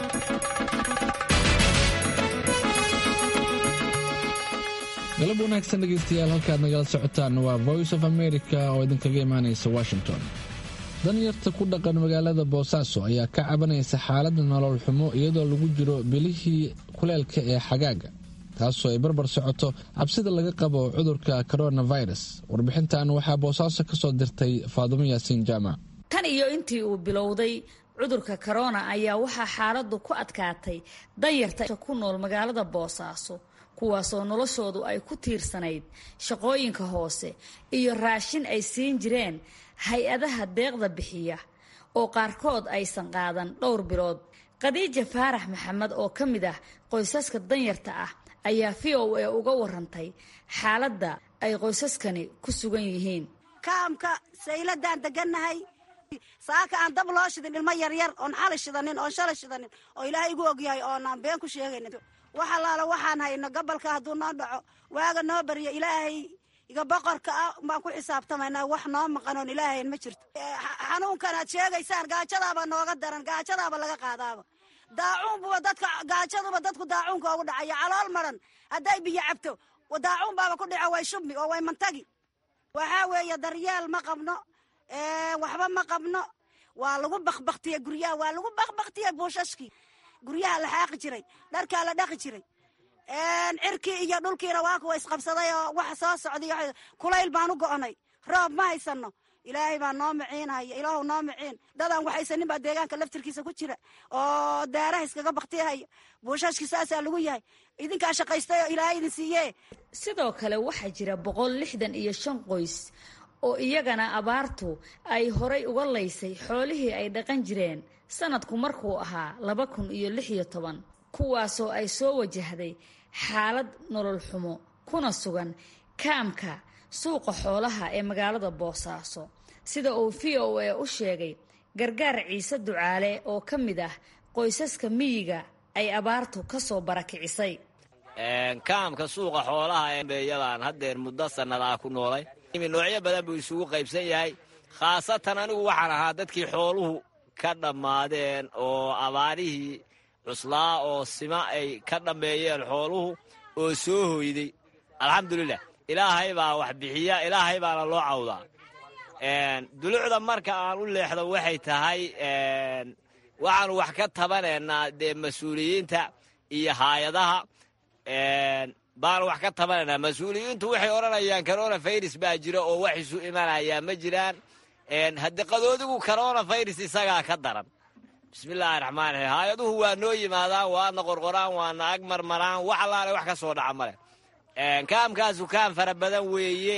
galab wanaagsan dhegaystayaal halkaad nagala socotaan waa voice of america oo idinkaga imaanaysa washington danyarta ku dhaqan magaalada boosaaso ayaa ka cabanaysa xaaladda nolol xumo iyadoo lagu jiro bilihii kuleelka ee xagaaga taasoo ay barbar socoto cabsida laga qabo cudurka coronavirus warbixintan waxaa boosaaso ka soo dirtay faadumo yaasiin jaamac tan iyo intii uu bilowday cudurka corona ayaa waxaa xaaladdu ku adkaatay danyarta ku nool magaalada boosaaso kuwaasoo noloshoodu ay ku tiirsanayd shaqooyinka hoose iyo raashin ay siin jireen hay-adaha deeqda bixiya oo qaarkood aysan qaadan dhowr bilood khadiija faarax maxamed oo ka mid ah qoysaska danyarta ah ayaa v o a uga warantay xaaladda ay qoysaskani ku sugan yihiin kaamka sayladaan degannahay saaka aan dab loo shidin ilmo yaryar oon xali shidanin oon shalay shidanin oo ilaahay igu ogyahay oonaan been ku sheegaynin wax allaala waxaan hayno gobolka hadduu noo dhaco waaga noo baryo ilaahay iga boqorka ah baan ku xisaabtamaynaa wax noo maqanoon ilaahayn ma jirto xanuunkan aad sheegaysaan gaajadaaba nooga daran gaajadaaba laga qaadaaba daacuunbuba dadka gaajaduba dadku daacuunka ugu dhacaya calool maran hadday biyo cabto daacuun baaba ku dhico way shubmi oo way mantagi waxaa weeye daryeel ma qabno waxba ma qabno waa lagu bakbaktiye guryaha waa lagu bakbaktiye buushashkii guryaha la xaaqi jiray dharkaa la dhaqi jiray cirkii iyo dhulkiina waa kuwa isqabsaday oo wax soo socday kulayl baan u go'onay roob ma haysano ilaahay baa noo miciinaya ilaahu noo miciin dadaan waxaysanin baa deegaanka laftirkiisa ku jira oo daaraha iskaga baktihaya buushashkii saasaa lagu yahay idinkaa shaqaystay oo ilaahay idin siiye sidoo kale waxaa jira boqol lixdan iyo shan qoys oo iyagana abaartu ay horay uga laysay xoolihii ay dhaqan jireen sanadku markuu ahaa laba kun iyo lix iyo toban kuwaasoo ay soo wajahday xaalad nolol xumo kuna sugan kaamka suuqa xoolaha ee magaalada boosaaso sida uu v o a u sheegay gargaar ciise ducaale oo ka mid ah qoysaska miyiga ay abaartu ka soo barakicisay kaamka suuqa xoolaha ee beeyadaan haddeer muddo sannadaa ku noolay noocyo badan buu isugu qaybsan yahay khaasatan anigu waxaan ahaa dadkii xooluhu ka dhammaadeen oo abaarihii cuslaa oo sima ay ka dhammeeyeen xooluhu oo soo hoyday alxamdulilah ilaahay baa wax bixiya ilaahay baana loo cawdaa dulucda marka aan u leexdo waxay tahay waxaanu wax ka tabanaynaa dee mas-uuliyiinta iyo haayadaha baanu wax ka tabanaynaa mas-uuliyiintu waxay odhanayaan corona virus baa jira oo wax isu imanayaa ma jiraan hadde qadoodigu corona virus isagaa ka daran bismillaahi raxmaan raxiim haayaduhu waa noo yimaadaan waadna qorqoraan waana ag marmaraan wax allaale wax ka soo dhaca male kaamkaasu kaam fara badan weeye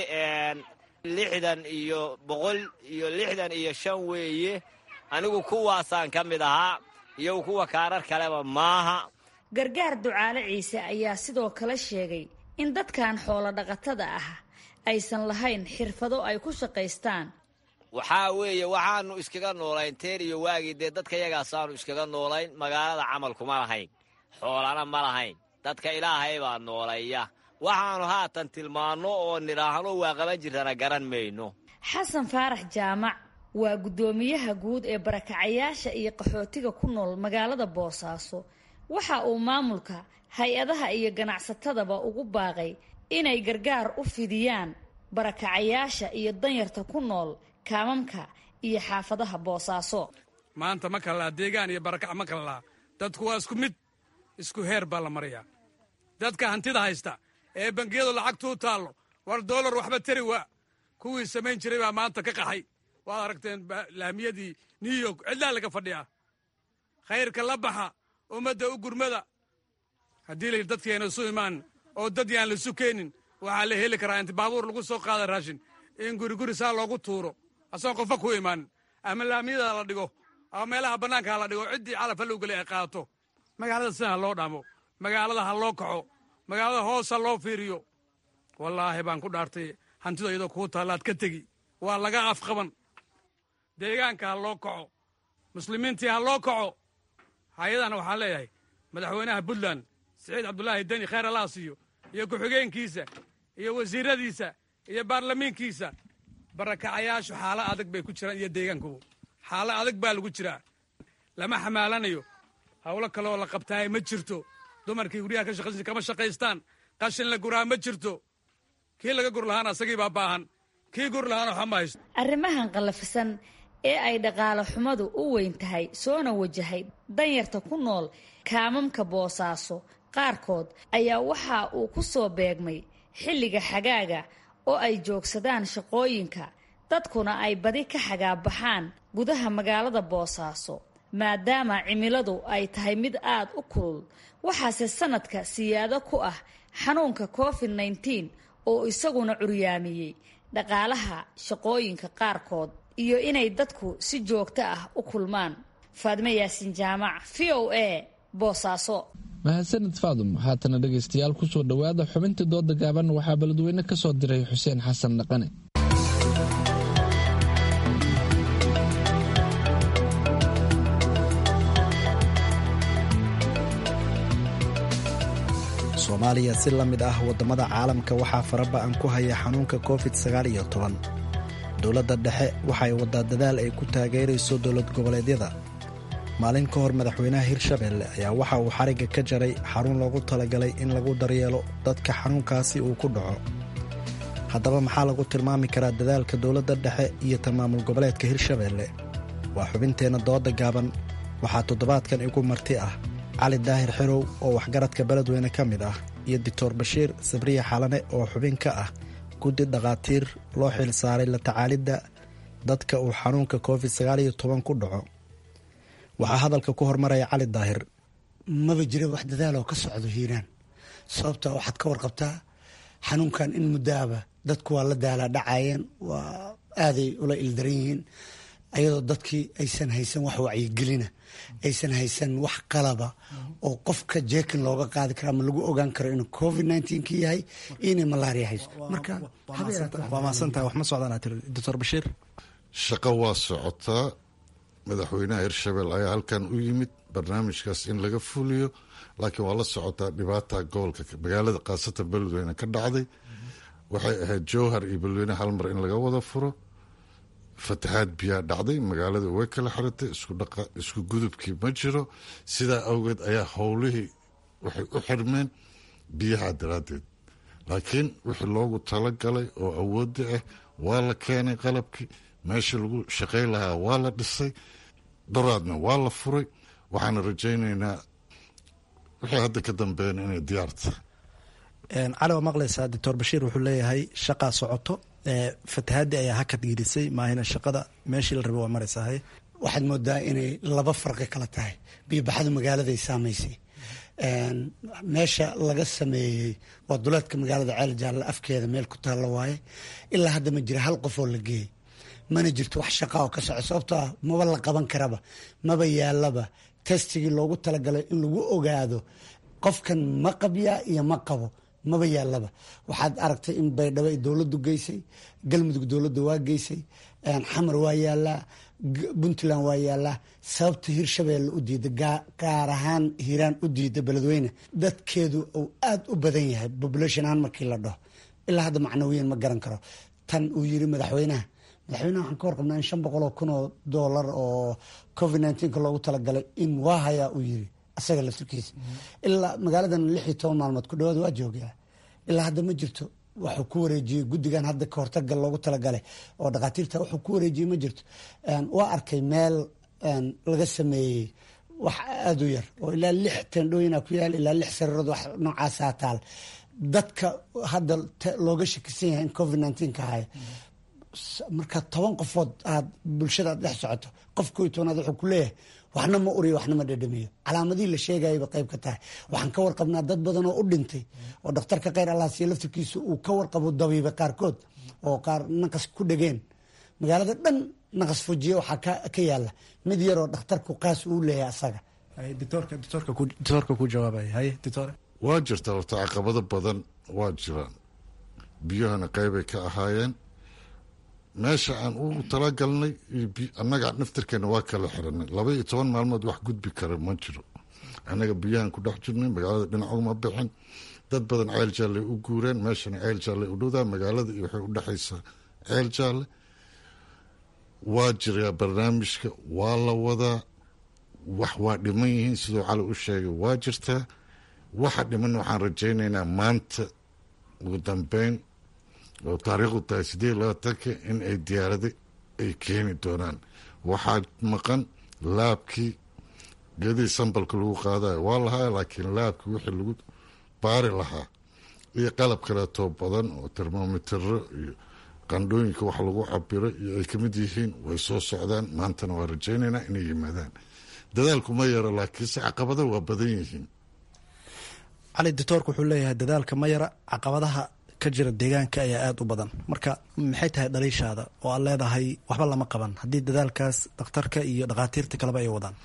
lixdan iyo boqol iyo lixdan iyo shan weeye anigu kuwaasaan ka mid ahaa iyagu kuwa kaarar kaleba maaha gargaar ducaale ciise ayaa sidoo kale sheegay in dadkan xoolo dhaqatada ah aysan lahayn xirfado ay ku shaqaystaan waxaa weeye waxaanu iskaga noolayn teer iyo waagii dee dadka yagaasaanu iskaga noolayn magaalada camalkuma lahayn xoolana ma lahayn dadka ilaahay baa nooleeya waxaanu haatan tilmaanno oo nidhaahno waa qaban jirtana garan mayno xasan faarax jaamac waa guddoomiyaha guud ee barakacayaasha iyo qaxootiga ku nool magaalada boosaaso waxa uu maamulka hay-adaha iyo ganacsatadaba ugu baaqay inay gargaar u fidiyaan barakacayaasha iyo danyarta ku nool kaamamka iyo xaafadaha boosaaso maanta ma kala laha deegaan iyo barakac ma kala laha dadku waa isku mid isku heer baa la marayaa dadka hantida haysta ee bangiyadu lacagtuu taallo war doolar waxba tari waa kuwii samayn jiray baa maanta ka qaxay waad aragteen laamiyadii new york cidlaa laga fadhiyaa khayrka la baxa ummadda u gurmada haddii layidhi dadkayna isu imaan oo dad yaan laisu keenin waxaa la heli karaa inti baabuur lagu soo qaada raashin in guriguri saa loogu tuuro asagoon qofka ku imaanin ama laamiyada la dhigo ama meelaha bannaanka ha la dhigo ciddii calaf halowgeli ay qaato magaalada sida ha loo dhaamo magaalada ha loo kaco magaalada hoos ha loo fiiriyo wallaahi baan ku dhaartay hantida iyadoo kuu taallaad ka tegi waa laga afqaban deegaanka ha loo kaco muslimiintii ha loo kaco hay-adana waxaan leeyahay madaxweynaha puntland siciid cabdulaahi deni khayr allah siiyo iyo ku-xigeenkiisa iyo wasiiradiisa iyo baarlamiinkiisa barakacayaashu xaalo adag bay ku jiraan iyo deegaankubu xaalo adag baa lagu jiraa lama xamaalanayo howlo kaleoo la qabtaay ma jirto dumarkii guryaha ka shaqaysan kama shaqaystaan qashin la guraa ma jirto kii laga gur lahaana asagii baa baahan kii gur lahaana waxba ma haysto arrimahan qallafisan ee ay dhaqaale xumadu u weyn tahay soona wajahay danyarta ku nool kaamamka boosaaso qaarkood ayaa waxa uu ku soo beegmay xilliga xagaaga oo ay joogsadaan shaqooyinka dadkuna ay badi ka xagaabaxaan gudaha magaalada boosaaso maadaama cimiladu ay tahay mid aad u kulul waxaase sanadka siyaado ku ah xanuunka covid nneteen oo isaguna curyaamiyey dhaqaalaha shaqooyinka qaarkood iyo inay dadku si joogto ah u kulmaan faadme yaasin jaamac v o a boosaaso mahadsanid faadum haatana dhegaystayaal kusoo dhowaada xubintii dooda gaaban waxaa beledweyne ka soo diray xuseen xasan dhaqane soomaaliya si la mid ah waddamada caalamka waxaa faraba-an ku haya xanuunka covid sagaal iyo toban dowladda dhexe waxay waddaa dadaal ay ku taageerayso dowlad goboleedyada maalin ka hor madaxweynaha hirshabelle ayaa waxa uu xarigga ka jaray xarun loogu talagalay in lagu daryeelo dadka xanuunkaasi uu ku dhaco haddaba maxaa lagu tilmaami karaa dadaalka dowladda dhexe iyo tamaamul goboleedka hirshabelle waa xubinteenna dooda gaaban waxaa toddobaadkan igu marti ah cali daahir xerow oo waxgaradka beledweyne ka mid ah iyo doctor bashiir sabriya xalane oo xubin ka ah guddi dhakhaatiir loo xil saaray la tacaalidda dadka uu xanuunka covid sagaal iyo toban ku dhaco waxaa hadalka ku hormaraya cali daahir maba jira wax dadaaloo ka socdo hiiraan sababta waxaad ka warqabtaa xanuunkan in muddaaba dadku waa la daalaa dhacayeen waa aaday ula ildaran yihiin ayadoo dadkii aysan haysan wax wacyigelina aysan haysan wax qalaba oo qofka jeekin looga qaadi karo ama lagu ogaan karo inuu covid nneteen-ka yahay iyo inay malaria hayso marka waa mahadsantahay wax ma socdaan tiri doctor bashiir shaqo waa socotaa madaxweynaha hirshabelle ayaa halkan u yimid barnaamijkaas in laga fuliyo laakiin waa la socotaa dhibaata gobolka magaalada khaasatan beledweyne ka dhacday waxay ahayd jowhar iyo beledweyne hal mar in laga wada furo fatahaad biyaa dhacday magaalada way kala xiratay isku gudubkii ma jiro sidaa awgeed ayaa howlihii waxay u xirmeen biyaha daraaddeed laakiin wixii loogu talagalay oo awoodda ah waa la keenay qalabkii meesha lagu shaqayn lahaa waa la dhisay daraadna waa la furay waxaana rajaynaynaa wixii hadda ka dambeeyana inay diyaar tahay cali waa maqlaysaa doctor bashiir wuxuu leeyahay shaqaa socoto fatahaadii ayaa hakad gelisay maahina shaqada meeshii la rabay waa maraysahay waxaad moodaa inay laba farqi kala tahay biyobaxadu magaaladay saamaysay meesha laga sameeyey waa duleedka magaalada ceel jaalle afkeeda meel ku taalla waaye ilaa hadda ma jira hal qof oo la geeyey mana jirto wax shaqa oo ka soco sababtoo ah maba la qaban karaba maba yaalaba testigii loogu talagalay in lagu ogaado qofkan ma qabyaa iyo ma qabo maba yaalaba waxaad aragtay in baydhabo ay dowladdu geysay galmudug dowladda waa geysay xamar waa yaalaa puntland waa yaalaa sababta hirshabeelle u diida gaar ahaan hiiraan u diida beledweyne dadkeedu uu aad u badan yahay population ahaan markii la dhaho ilaa hadda macnawiyan ma garan karo tan uu yiri madaxweynaha madaxweynaha waxaan ka warqabnaa in shan boqol oo kun oo doolar oo covid nineteenka loogu talagalay in waa hayaa uu yiri asaga laftirkiisa ilaa magaaladan lix iyo toban maalmood ku dhawaad waa joogaa ilaa hadda ma jirto waxuu ku wareejiyey guddigan hadda ka hortaga loogu talagalay oo dhakhaatiirta wuxuu ku wareejiyey ma jirto waa arkay meel laga sameeyey wax aada u yar oo ilaa lix tendhooyina ku yaal ilaa lix sariirood wax noocaasaa taal dadka hadda looga shakisan yahay in covid nineteenka haya marka toban qofood aad bulshada aad dhex socoto qof ko tobanaad wuxuu ku leeyahay waxna ma uriyo waxna ma dhadhamiyo calaamadihii la sheegayaba qayb ka tahay waxaan ka warqabnaa dad badan oo u dhintay oo dhakhtarka kheyr allahsiyo laftirkiisa uu ka warqabo dabiiba qaarkood oo qaar naqas ku dhegeen magaalada dhan naqas fujiye waxaa ka yaala mid yaroo dhakhtarku qaas uu leeyahay asaga doctoorka ku jawaabaya haye doctor waa jirta horta caqabado badan waa jiraan biyahana qeybay ka ahaayeen meesha aan ugu talagalnay annaga naftirkeena waa kala xiranay laba iyo toban maalmood wax gudbi kara ma jiro annaga biyahan ku dhex jirnay magaalada dhinac uma bixin dad badan ceel jaalle u guureen meeshana ceel jaalle u dhowdaa magaalada iyo waxay u dhexaysaa ceel jaalle waa jiraa barnaamijka waa la wadaa wax waa dhiman yihiin siduu cali u sheegay waa jirtaa waxa dhiman waxaan rajaynaynaa maanta ugu dambeyn oo taariikhdu tahay sideed labaatanka in ay diyaarada ay keeni doonaan waxaa maqan laabkii geedihii sambalka lagu qaadayo waa lahaa laakiin laabkii wixii lagu baari lahaa iyo qalab kaleetoo badan oo termomitero iyo qandhooyinka wax lagu cabiro iyo ay kamid yihiin way soo socdaan maantana waa rajaynaynaa inay yimaadaan dadaalku ma yaro laakiinse caqabada waa badan yihiin cali doctoorku wuxuu leeyahay dadaalka ma yara caqabadaha ka jira deegaanka ayaa aada u badan marka maxay tahay dhaliishaada oo aad leedahay waxba lama qaban haddii dadaalkaas dhakhtarka iyo dhakhaatiirta kaleba ay wadaan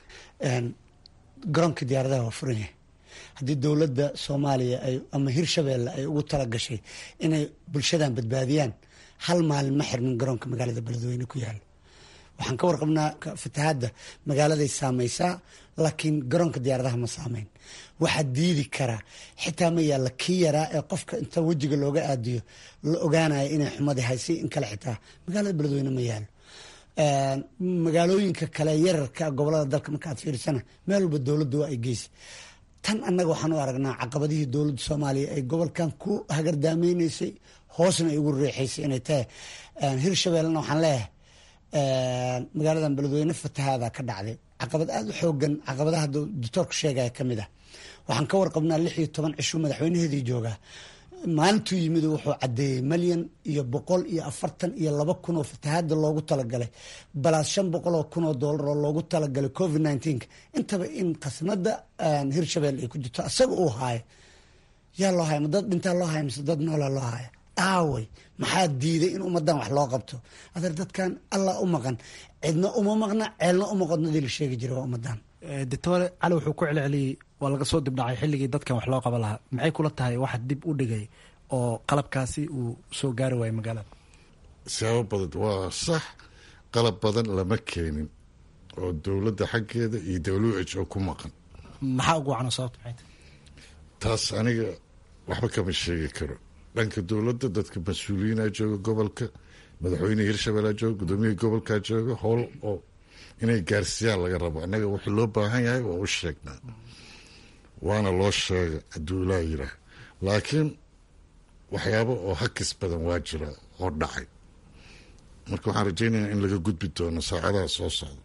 garoonka diyaaradaha waa furan yahay haddii dowladda soomaaliya ay ama hirshabeelle ay ugu talagashay inay bulshadan badbaadiyaan hal maalin ma xirmin garoonka magaalada beledweyne ku yaala waxaan ka warqabnaa fatahaadda magaaladay saamaysaa laakiin garoonka diyaaradaha ma saameyn waxaa diidi karaa xitaa ma yaalla kii yaraa ee qofka inta wejiga looga aadiyo la ogaanaya inay xumadii haysay in kale xitaa magaalada beledweyne ma yaalo magaalooyinka kale yararka gobolada dalka marka aad fiirisana meel walba dowladdu waa ay geysa tan annaga waxaan u aragnaa caqabadihii dowladda soomaaliya ay gobolkan ku hagardaamayneysay hoosna ay ugu reexaysay inay tahay hirshabeellena waxaan leeyahay magaaladan beledweyne fatahaada ka dhacday caqabad aada u xoogan caqabadaha doctoorku sheegaya ka mid ah waxaan ka warqabnaa lix iyo toban cisho madaxweynaheedii joogaa maalintuu yimid wuxuu cadeeyey malyan iyo boqol iyo afartan iyo laba kun oo fatahaada loogu talagalay balaas shan boqol oo kun oo doolar oo loogu talagalay covid nineteenka intaba in khasnada hirshabelle ay ku jirto asaga uu haayo yaa loo haya ma dad dhintaa loo haya mise dad noolaa loo haya aaway maxaa diiday in ummadan wax loo qabto adeer dadkan allah u maqan cidna uma maqna ceelna uma qodnadii la sheegi jiray waa ummadan doctore cali wuxuu ku celceliyey waa laga soo dibdhacay xilligii dadkan wax loo qaban lahaa maxay kula tahay waxa dib u dhigay oo qalabkaasi uu soo gaari waayay magaalada siyaabo badan waa sax qalab badan lama keenin oo dowladda xaggeeda iyo w h o ku maqan maxaa ugu wacno sababta maxay tahay taas aniga waxba kama sheegi karo dhanka dowladda dadka mas-uuliyiina jooga gobolka madaxweyne hirshabellea jooga gudoomiyihii gobolkaa jooga howl oo inay gaarsiiyaan laga rabo annaga wuxuu loo baahan yahay waa u sheegnaa waana loo sheega hadduu ilaa yiraah laakiin waxyaabo oo hakis badan waa jira oo dhacay marka waxaan rajaynayaa in laga gudbi doono saacadaha soo socda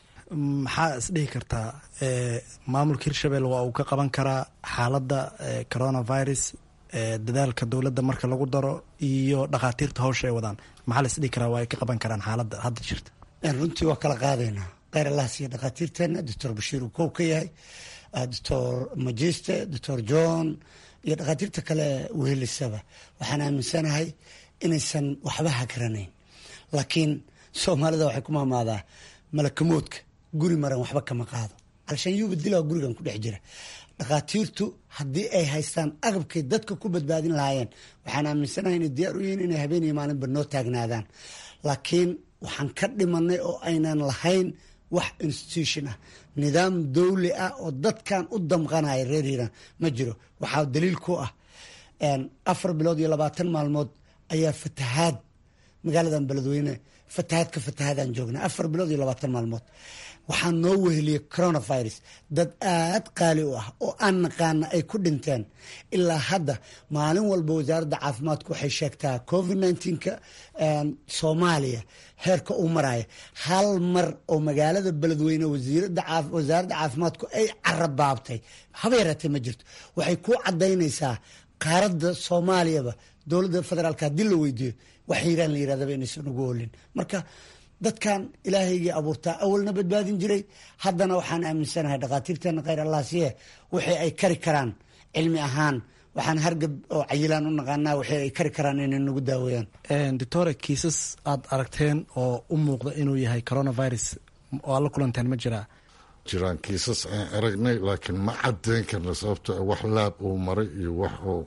maxaa isdhihi kartaa maamulka hirshabelle waa uu ka qaban karaa xaaladda coronavirus dadaalka dowladda marka lagu daro iyo dhakhaatiirta hawsha ay wadaan maxaa la isdhihi karaa waa ay ka qaban karaan xaaladda hadda jirta runtii waa kala qaadaynaa kheyr allah siiya dhakhaatiirteena doctor bashiir uu kow ka yahay doctor majiste doctor john iyo dhakhaatiirta kale wehelisaba waxaan aaminsanahay inaysan waxba hagaranayn laakiin soomaalida waxay ku maamaadaa malakamoodka guri maran waxba kama qaado alshaan yuuba dilaa gurigan ku dhex jira dhakhaatiirtu haddii ay haystaan agabkay dadka ku badbaadin lahaayeen waxaan aaminsanahay inay diyaar u yihiin inay habeen iyo maalinba noo taagnaadaan laakiin waxaan ka dhimanay oo aynan lahayn wax institution ah nidaam dowli ah oo dadkan u damqanaya reer hiiraan ma jiro waxaa daliil ku ah afar bilood iyo labaatan maalmood ayaa fatahaad magaaladan beledweyne fatahaad ka fatahaadaan joognaa afar bilood iyo labaatan maalmood waxaa noo weheliyey coronavirus dad aad qaali u ah oo aan naqaana ay ku dhinteen ilaa hadda maalin walba wasaaradda caafimaadku waxay sheegtaa covid nneteen-ka soomaaliya heerka uu maraya hal mar oo magaalada beledweyne wasaaradda caafimaadku ay carabaabtay haba yaraatee ma jirto waxay ku cadaynaysaa qaaradda soomaaliyaba dowladda federaalka haddii la weydiiyo wax hiiraan la yirahdaba inaysan ugu olin marka dadkan ilaahaygii abuurtaa awalna badbaadin jiray haddana waxaan aaminsanahay dhakhaatiirteena kheyr allah siye wixii ay kari karaan cilmi ahaan waxaan hargab oo cayilaan u naqaanaa wixii ay kari karaan inay nagu daaweeyaan doctore kiisas aad aragteen oo u muuqda inuu yahay coronavirus oo aad la kulanteen ma jiraa jiraan kiisas aan aragnay laakiin ma cadeyn karna sababto wax laab uu maray iyo wax oo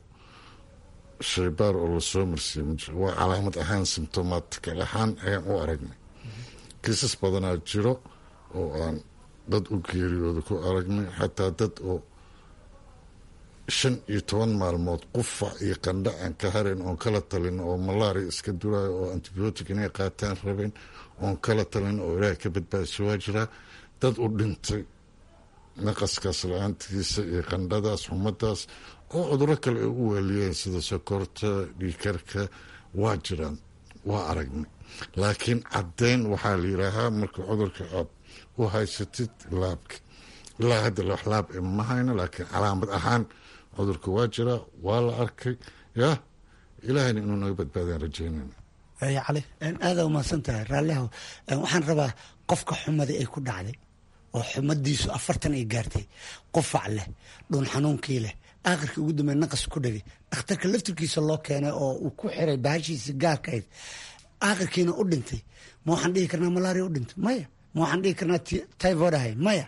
shaybaar oo lasoo marsiiye ma jiro waa calaamad ahaan symptomatikal ahaan ayaan u aragnay kiisas badanaa jiro oo aan dad u geeriyooda ku aragnay xataa dad oo shan iyo toban maalmood qufac iyo qandha aan ka harin oon kala talin oo malaria iska durayo oo antibiotic inay qaataan rabeen oon kala talin oo ilaahay ka badbaadiso waa jiraa dad u dhintay naqaskaas la-aantiisa iyo qandhadaas xumadaas oo cuduro kale ay u weeliyeen sida sokorta dhiikarka waa jiraan waa aragnay laakiin caddeyn waxaa la yidhaahaa marka cudurka aad u haysatid laabka ilaa hadda wax laab e ma hayno laakiin calaamad ahaan cudurka waa jiraa waa la arkay ya ilaahayna inuu naga badbaadaan rajeynayna cali aada umahadsan tahay raallihow waxaan rabaa qofka xumadii ay ku dhacday oo xumadiisu afartan ay gaartay qufac leh dhuun xanuunkii leh aakhirkii ugu dambeey naqas ku dhegay dhakhtarka laftirkiisa loo keenay oo uu ku xiray bahashiisa gaarkayd aakhirkiina u dhintay ma waxaan dhihi karnaa malaria u dhintay maya ma waxaan dhihi karnaa typhoid ahay maya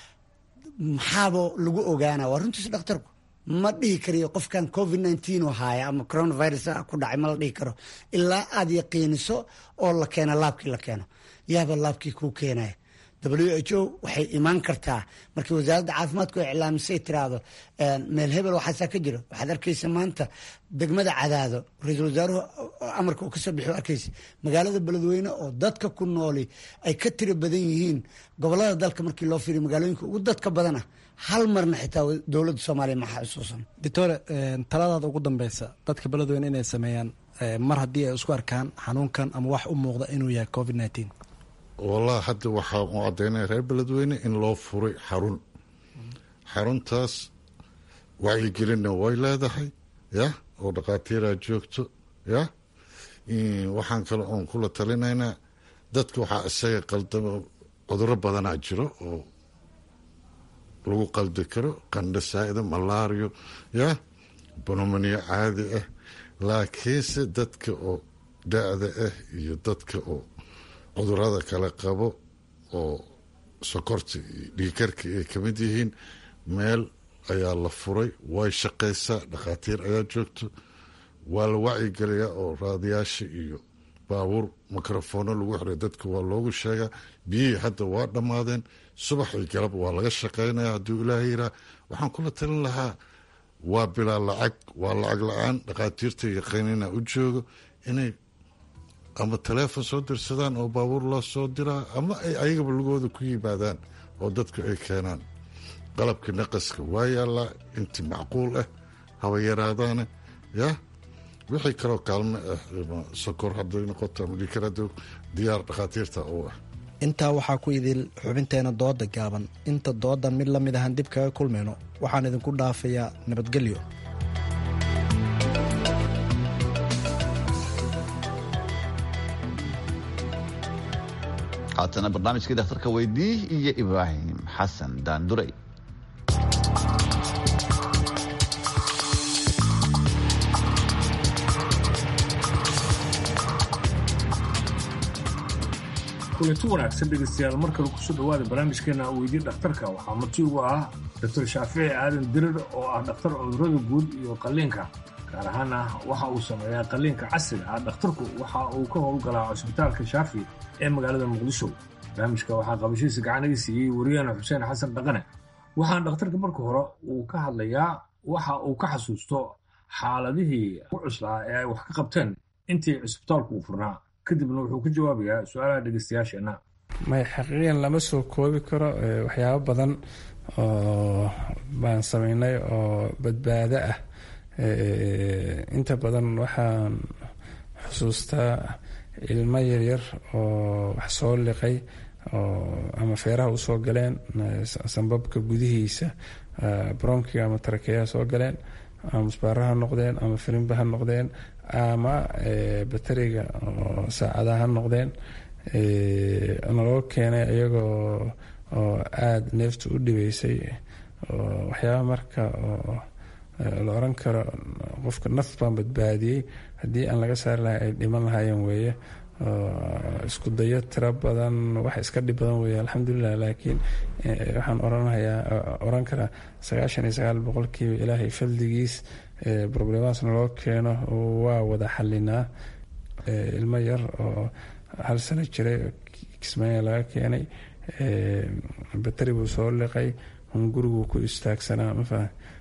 maxaaba lagu ogaana waa runtiisa dhakhtarku ma dhihi kariyo qofkan covid nineteen u haaya ama coronavirus ku dhacay ma la dhihi karo ilaa aad yaqiiniso oo la keeno laabkii la keeno yaaba laabkii kuu keenaya w h o waxay imaan kartaa markii wasaaradda caafimaadku ay iclaamisay tiraahdo meel hebel waxaasaa ka jiro waxaad arkaysa maanta degmada cadaado ra-iisul wasaaruhu amarka uu kasoo bixi arkaysa magaalada beledweyne oo dadka ku nooli ay ka tiro badan yihiin gobolada dalka markii loo fiiriyo magaalooyinka ugu dadka badana hal marna xitaa dowladda soomaaliya ma xasuusan doctore taladaada ugu dambeysa dadka beledweyne inay sameeyaan mar haddii ay isku arkaan xanuunkan ama wax u muuqda inuu yahay covid nineteen wallahi hadda waxaa u caddaynaya reer beledweyne in loo furay xarun xaruntaas wacyigelinna way leedahay ya oo dhakhaatiiraa joogto ya waxaan kale oon kula talinaynaa dadka waxaa isaga qaldamo cuduro badanaa jiro oo lagu qaldi karo qandho saa'ida malaario ya bonomaniyo caadi ah laakiinse dadka oo da-da ah iyo dadka oo cudurada kale qabo oo sokorta iyo dhiikarka ay ka mid yihiin meel ayaa la furay way shaqaysaa dhakhaatiir ayaa joogto waa la wacyigelayaa oo raadiyaasha iyo baabuur mikrofoono lagu xiray dadka waa loogu sheegaa biyihii hadda waa dhammaadeen subax iyo galab waa laga shaqaynaya hadduu ilaahay yiraa waxaan kula talin lahaa waa bilaa lacag waa lacag la-aan dhakhaatiirta yaqiinina u joogo inay ama taleefon soo dirsadaan oo baabuur loo soo diraa ama ay ayagaba lugooda ku yimaadaan oo dadku ay keenaan qalabka naqaska waa yaallaa inti macquul ah haba yaraadaane ya wixii kaloo kaalme ah sokor haday noqoto ama dhiikar hada diyaar dhakhaatiirta u ah intaa waxaa ku idil xubinteena dooda gaaban inta doodan mid la mid ahaan dib kaga kulmayno waxaan idinku dhaafayaa nabadgelyo haatana barnaamijkii dhakhtarka weydii iyo ibraahim xasan daanduray kulanti wanaagsan dhegaystayaal mar kale kusoo dhawaada barnaamijkeena weydii dhakhtarka waxaa marti ugu ah doctor shaafici aadan dirir oo ah dhakhtar cudurada guud iyo qalliinka gaar ahaana waxa uu sameeyaa qalliinka casriga ah dhakhtarku waxa uu ka howlgalaa cusbitaalka shaafi ee magaalada muqdisho barnaamijka waxaa qabashiisa gacanaga siiyey wariyaana xuseen xasan dhaqane waxaan dhakhtarka marka hore uu ka hadlayaa waxa uu ka xasuusto xaaladihii u cuslaa ee ay wax ka qabteen intii cusbitaalku uu furnaa kadibna wuxuu ka jawaabayaa su-aalaha dhegeystayaasheenna may xaqiiqan lama soo koobi karo waxyaabo badan oo baan sameynay oo badbaado ah inta badan waxaan xusuustaa ilmo yaryar oo wax soo liqay oo ama feeraha usoo galeen sambabka gudihiisa bromkiga ama tarakeyaha soo galeen ama musbaara ha noqdeen ama firimba ha noqdeen ama bateriga oo saacadaha ha noqdeen naloo keenay iyagoo oo aada neefta u dhibeysay oo waxyaaba marka oo la oran karo qofka naf baan badbaadiyey haddii aan laga saari lahay ay dhiman lahaayeen weeye isku dayo tiro badan wax iska dhib badan weeye alxamdulilah laakiin waxaan oranhayaa oran karaa sagaashan iyo sagaal boqolkiiba ilaahay faldigiis problemaas naloo keeno waa wada xalinaa ilmo yar oo hal sano jiray kismaayo laga keenay bateri buu soo liqay hunguriguu ku istaagsanaa mafa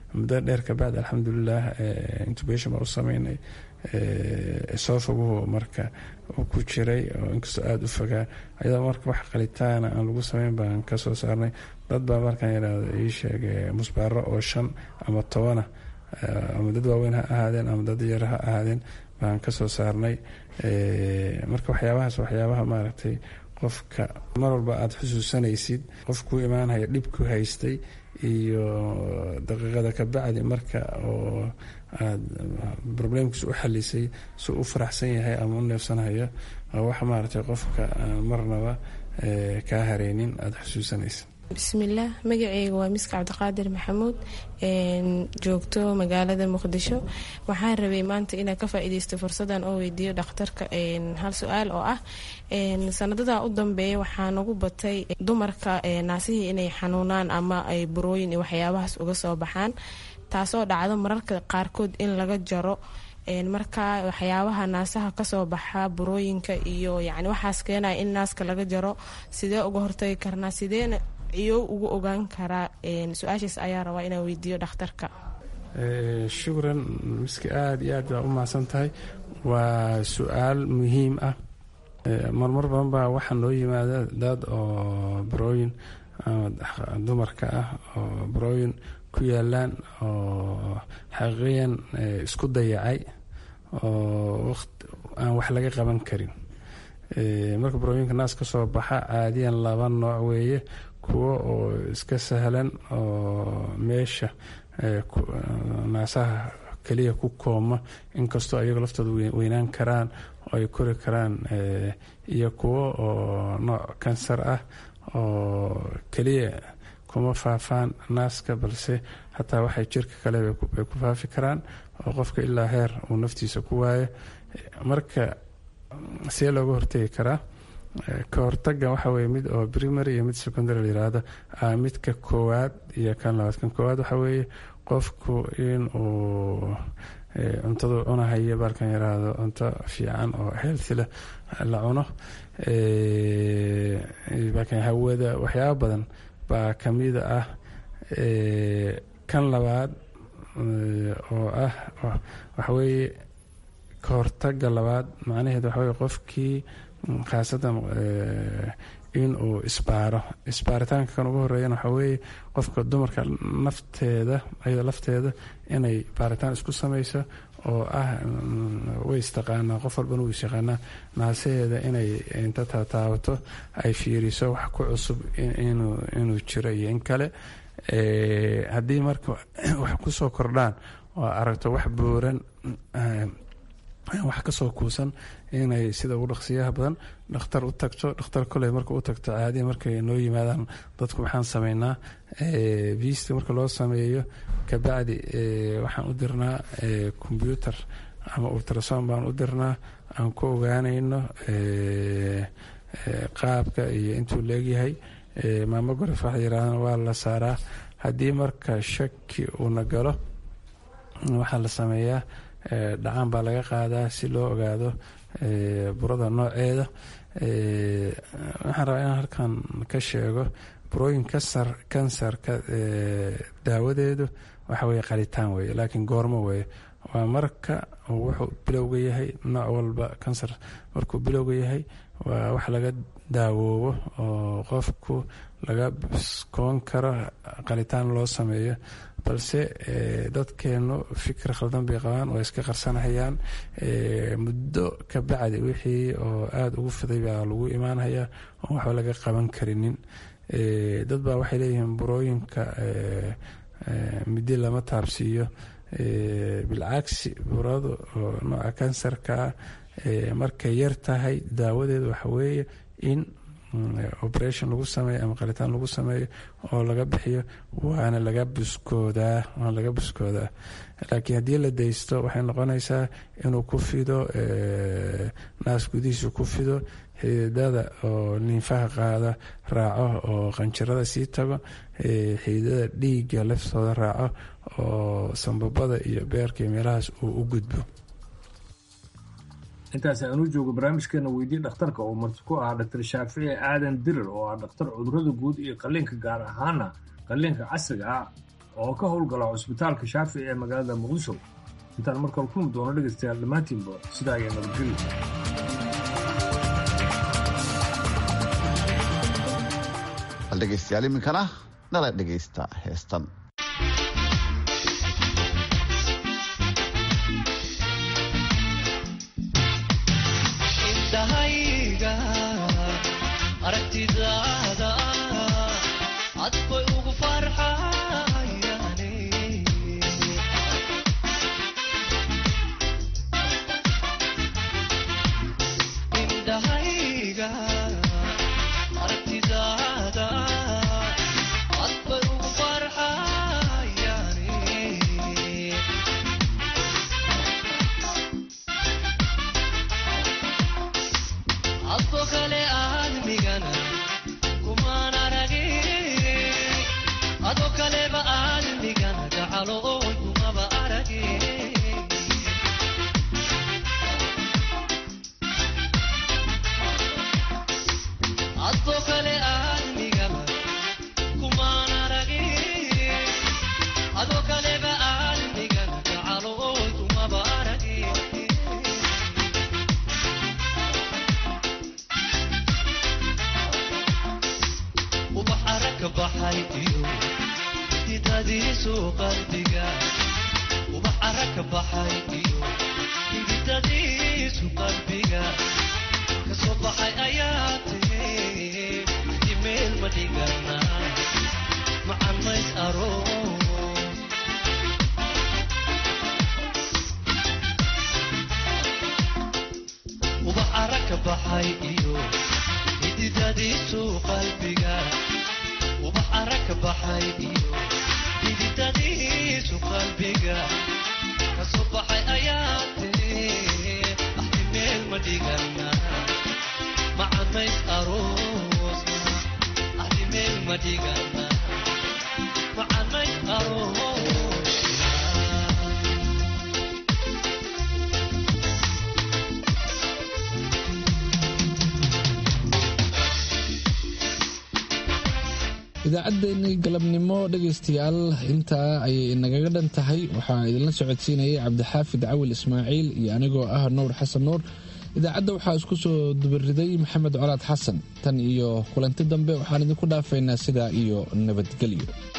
muddo dheer kabacdi alxamdulilah intubation baa u sameynay esophaguhu marka uu ku jiray oo inkastoo aada u fogaa ayadoo marka wax qalitaana aan lagu sameyn baan kasoo saarnay dad baa markaan yidhaahdo ii sheeg musbaaro oo shan ama tobana ama dad waaweyn ha ahaadeen ama dad yar ha ahaadeen baan kasoo saarnay marka waxyaabahaas waxyaabaha maaragtay qofka mar walba aada xusuusanaysid qof kuu imaanhaya dhib ku haystay iyo daqiiqada ka bacdi marka oo aada problemkiis u xalisay si u faraxsan yahay ama u neefsanhayo wax maaragtay qofka aan marnaba kaa hareynin aada xusuusanaysa bismillaah magaceyga waa miska cabdiqaadir maxamuud joogto magaalada muqdisho waxaan rabay maanta inaan ka faa-ideysto fursadan oo weydiiyo dhakhtarka hal su-aal oo ah sanadadaa u dambeeya waxaa nagu batay dumarka naasihii inay xanuunaan ama ay burooyin iyo waxyaabahaas uga soo baxaan taasoo dhacdo mararka qaarkood in laga jaro marka waxyaabaha naasaha kasoo baxa burooyinka iyo yani waxaas keenaya in naaska laga jaro sidee uga hortagi karnaa sideena iyo ugu ogaan karaa su-aashaas ayaa rabaa inaan weydiiyo dhakhtarka shukran miski aada iyo aad baa u mahadsan tahay waa su-aal muhiim ah marmar badan baa waxaa noo yimaada dad oo barooyin dumarka ah oo barooyin ku yaalaan oo xaqiiqiyan isku dayacay oo aan wax laga qaban karin marka barooyinka naas ka soo baxa caadiyan laba nooc weeye kuwo oo iska sahlan oo meesha naasaha keliya ku kooma inkastoo ayago laftooda weynaan karaan oo ay kori karaan iyo kuwo oo nooc kansar ah oo keliya kuma faafaan naaska balse hataa waxay jirka kale bay ku faafi karaan oo qofka ilaa heer uu naftiisa ku waayo marka see looga hortegi karaa ka hortaga waxa weye mid oo primary iyo mid secondary la yiraahdo midka koowaad iyo kan labaad kan koowaad waxa weeye qofku in uu cuntadu cunahayo baalkan yiraahdo cunto fiican oo healthy leh la cuno baalkan hawada waxyaaba badan baa kamida ah kan labaad oo ah waxaweeye ka hortaga labaad macnaheed waxaweye qofkii khaasatan in uu isbaaro isbaaritaanka kan ugu horeeyana waxaa weeye qofka dumarka nafteeda ayada lafteeda inay baaritaan isku samayso oo ah way istaqaanaa qof walbana wuu isyaqaanaa naasaheeda inay inta taataabato ay fiiriso wax ku cusub inuu jiro iyo in kale haddii marka wax kusoo kordhaan oo aragto wax buuran wax kasoo kuusan inay sida ugu dhaqsiyaha badan dhakhtar u tagto dhakhtar koley marka u tagto caadiya markay noo yimaadaan dadku waxaan sameynaa viista marka loo sameeyo kabacdi waxaan u dirnaa combyuter ama ultrason baan u dirnaa aan ku ogaanayno qaabka iyo intuu leegyahay maamogoraf waxa yirahdaan waa la saaraa haddii marka shaki uuna galo waxaa la sameeyaa dhacaan baa laga qaadaa si loo ogaado burada nooceeda waxaan rabaa inaan halkan ka sheego burooyin kasar kansarka daawadeedu waxa weye qalitaan weye laakiin goormo weye waa marka wuxuu bilowga yahay nooc walba kansar markuu bilowga yahay waa wax laga daawoobo oo qofku laga biskoon karo qalitaan loo sameeyo balse dadkeenu fikir khaldan bay qabaan oo iska qarsanhayaan muddo ka bacdi wixii oo aada ugu fiday baa lagu imaanhayaa oon waxba laga qaban karinin dad baa waxay leeyihiin burooyinka midi lama taabsiiyo bilcagsi buradu oo nooca kansarkaa markay yar tahay daawadeedu waxa weeye in operation lagu sameeyo ama qalitaan lagu sameeyo oo laga bixiyo waana laga buskoodaa waana laga buskoodaa laakiin haddii la daysto waxay noqonaysaa inuu ku fido naas gudihiisu ku fido xididada oo niinfaha qaada raaco oo qanjirada sii tago xididada dhiigga laftooda raaco oo sambabada iyo beerka iyo meelahaas uu u gudbo intaas aan u joogo barnaamijkeena weydii dhakhtarka oo marti ku ahaa dhaktar shaafici aadan dirir oo ah dhakhtar cudurada guud iyo qalliinka gaar ahaana qalliinka casriga ah oo ka howlgala cusbitaalka shaafici ee magaalada muqdisho intaan markale kulmi doono dhegaystayaal dhammaantiinba sidaa ayaa nabadgelyo bal dhegaystayaal iminkana nala dhegaysta heestan indhahayga aragtidaada cad bay ugu farxayane indhahayga aragtidaada cad bay ugu farxayane adko kale aadmigana kumaan aragin adoo kaleba aadmigana gacalo oy kumaba aragin adoo kale aadmigaba kumaan aragin adoo kaleba aadmigana gacalo oy kumaba aragin ubax aragka baxay iyo hididadiisu qalbiga ubax aragka baxay iyo hididadiisu qalbiga kasoo baxay ayaa tiri imeel ma dhigana macan mays aroos ubax aragka baxay iyo hididadiisu qalbiga ubax aragka baxay iyo hididadiisu qalbiga kasoo baxay ayaa tiri axdi meel ma dhigana macanays aroos axdi meel ma dhigana macanays aroos idaacaddeenii galabnimo dhegaystayaal intaa ayay inagaga dhan tahay waxaa idinla socodsiinayay cabdixaafid cawil ismaaciil iyo anigoo ah nuur xasan nuur idaacadda waxaa isku soo dubariday maxamed colaad xasan tan iyo kulanti dambe waxaan idinku dhaafaynaa sidaa iyo nabadgelyo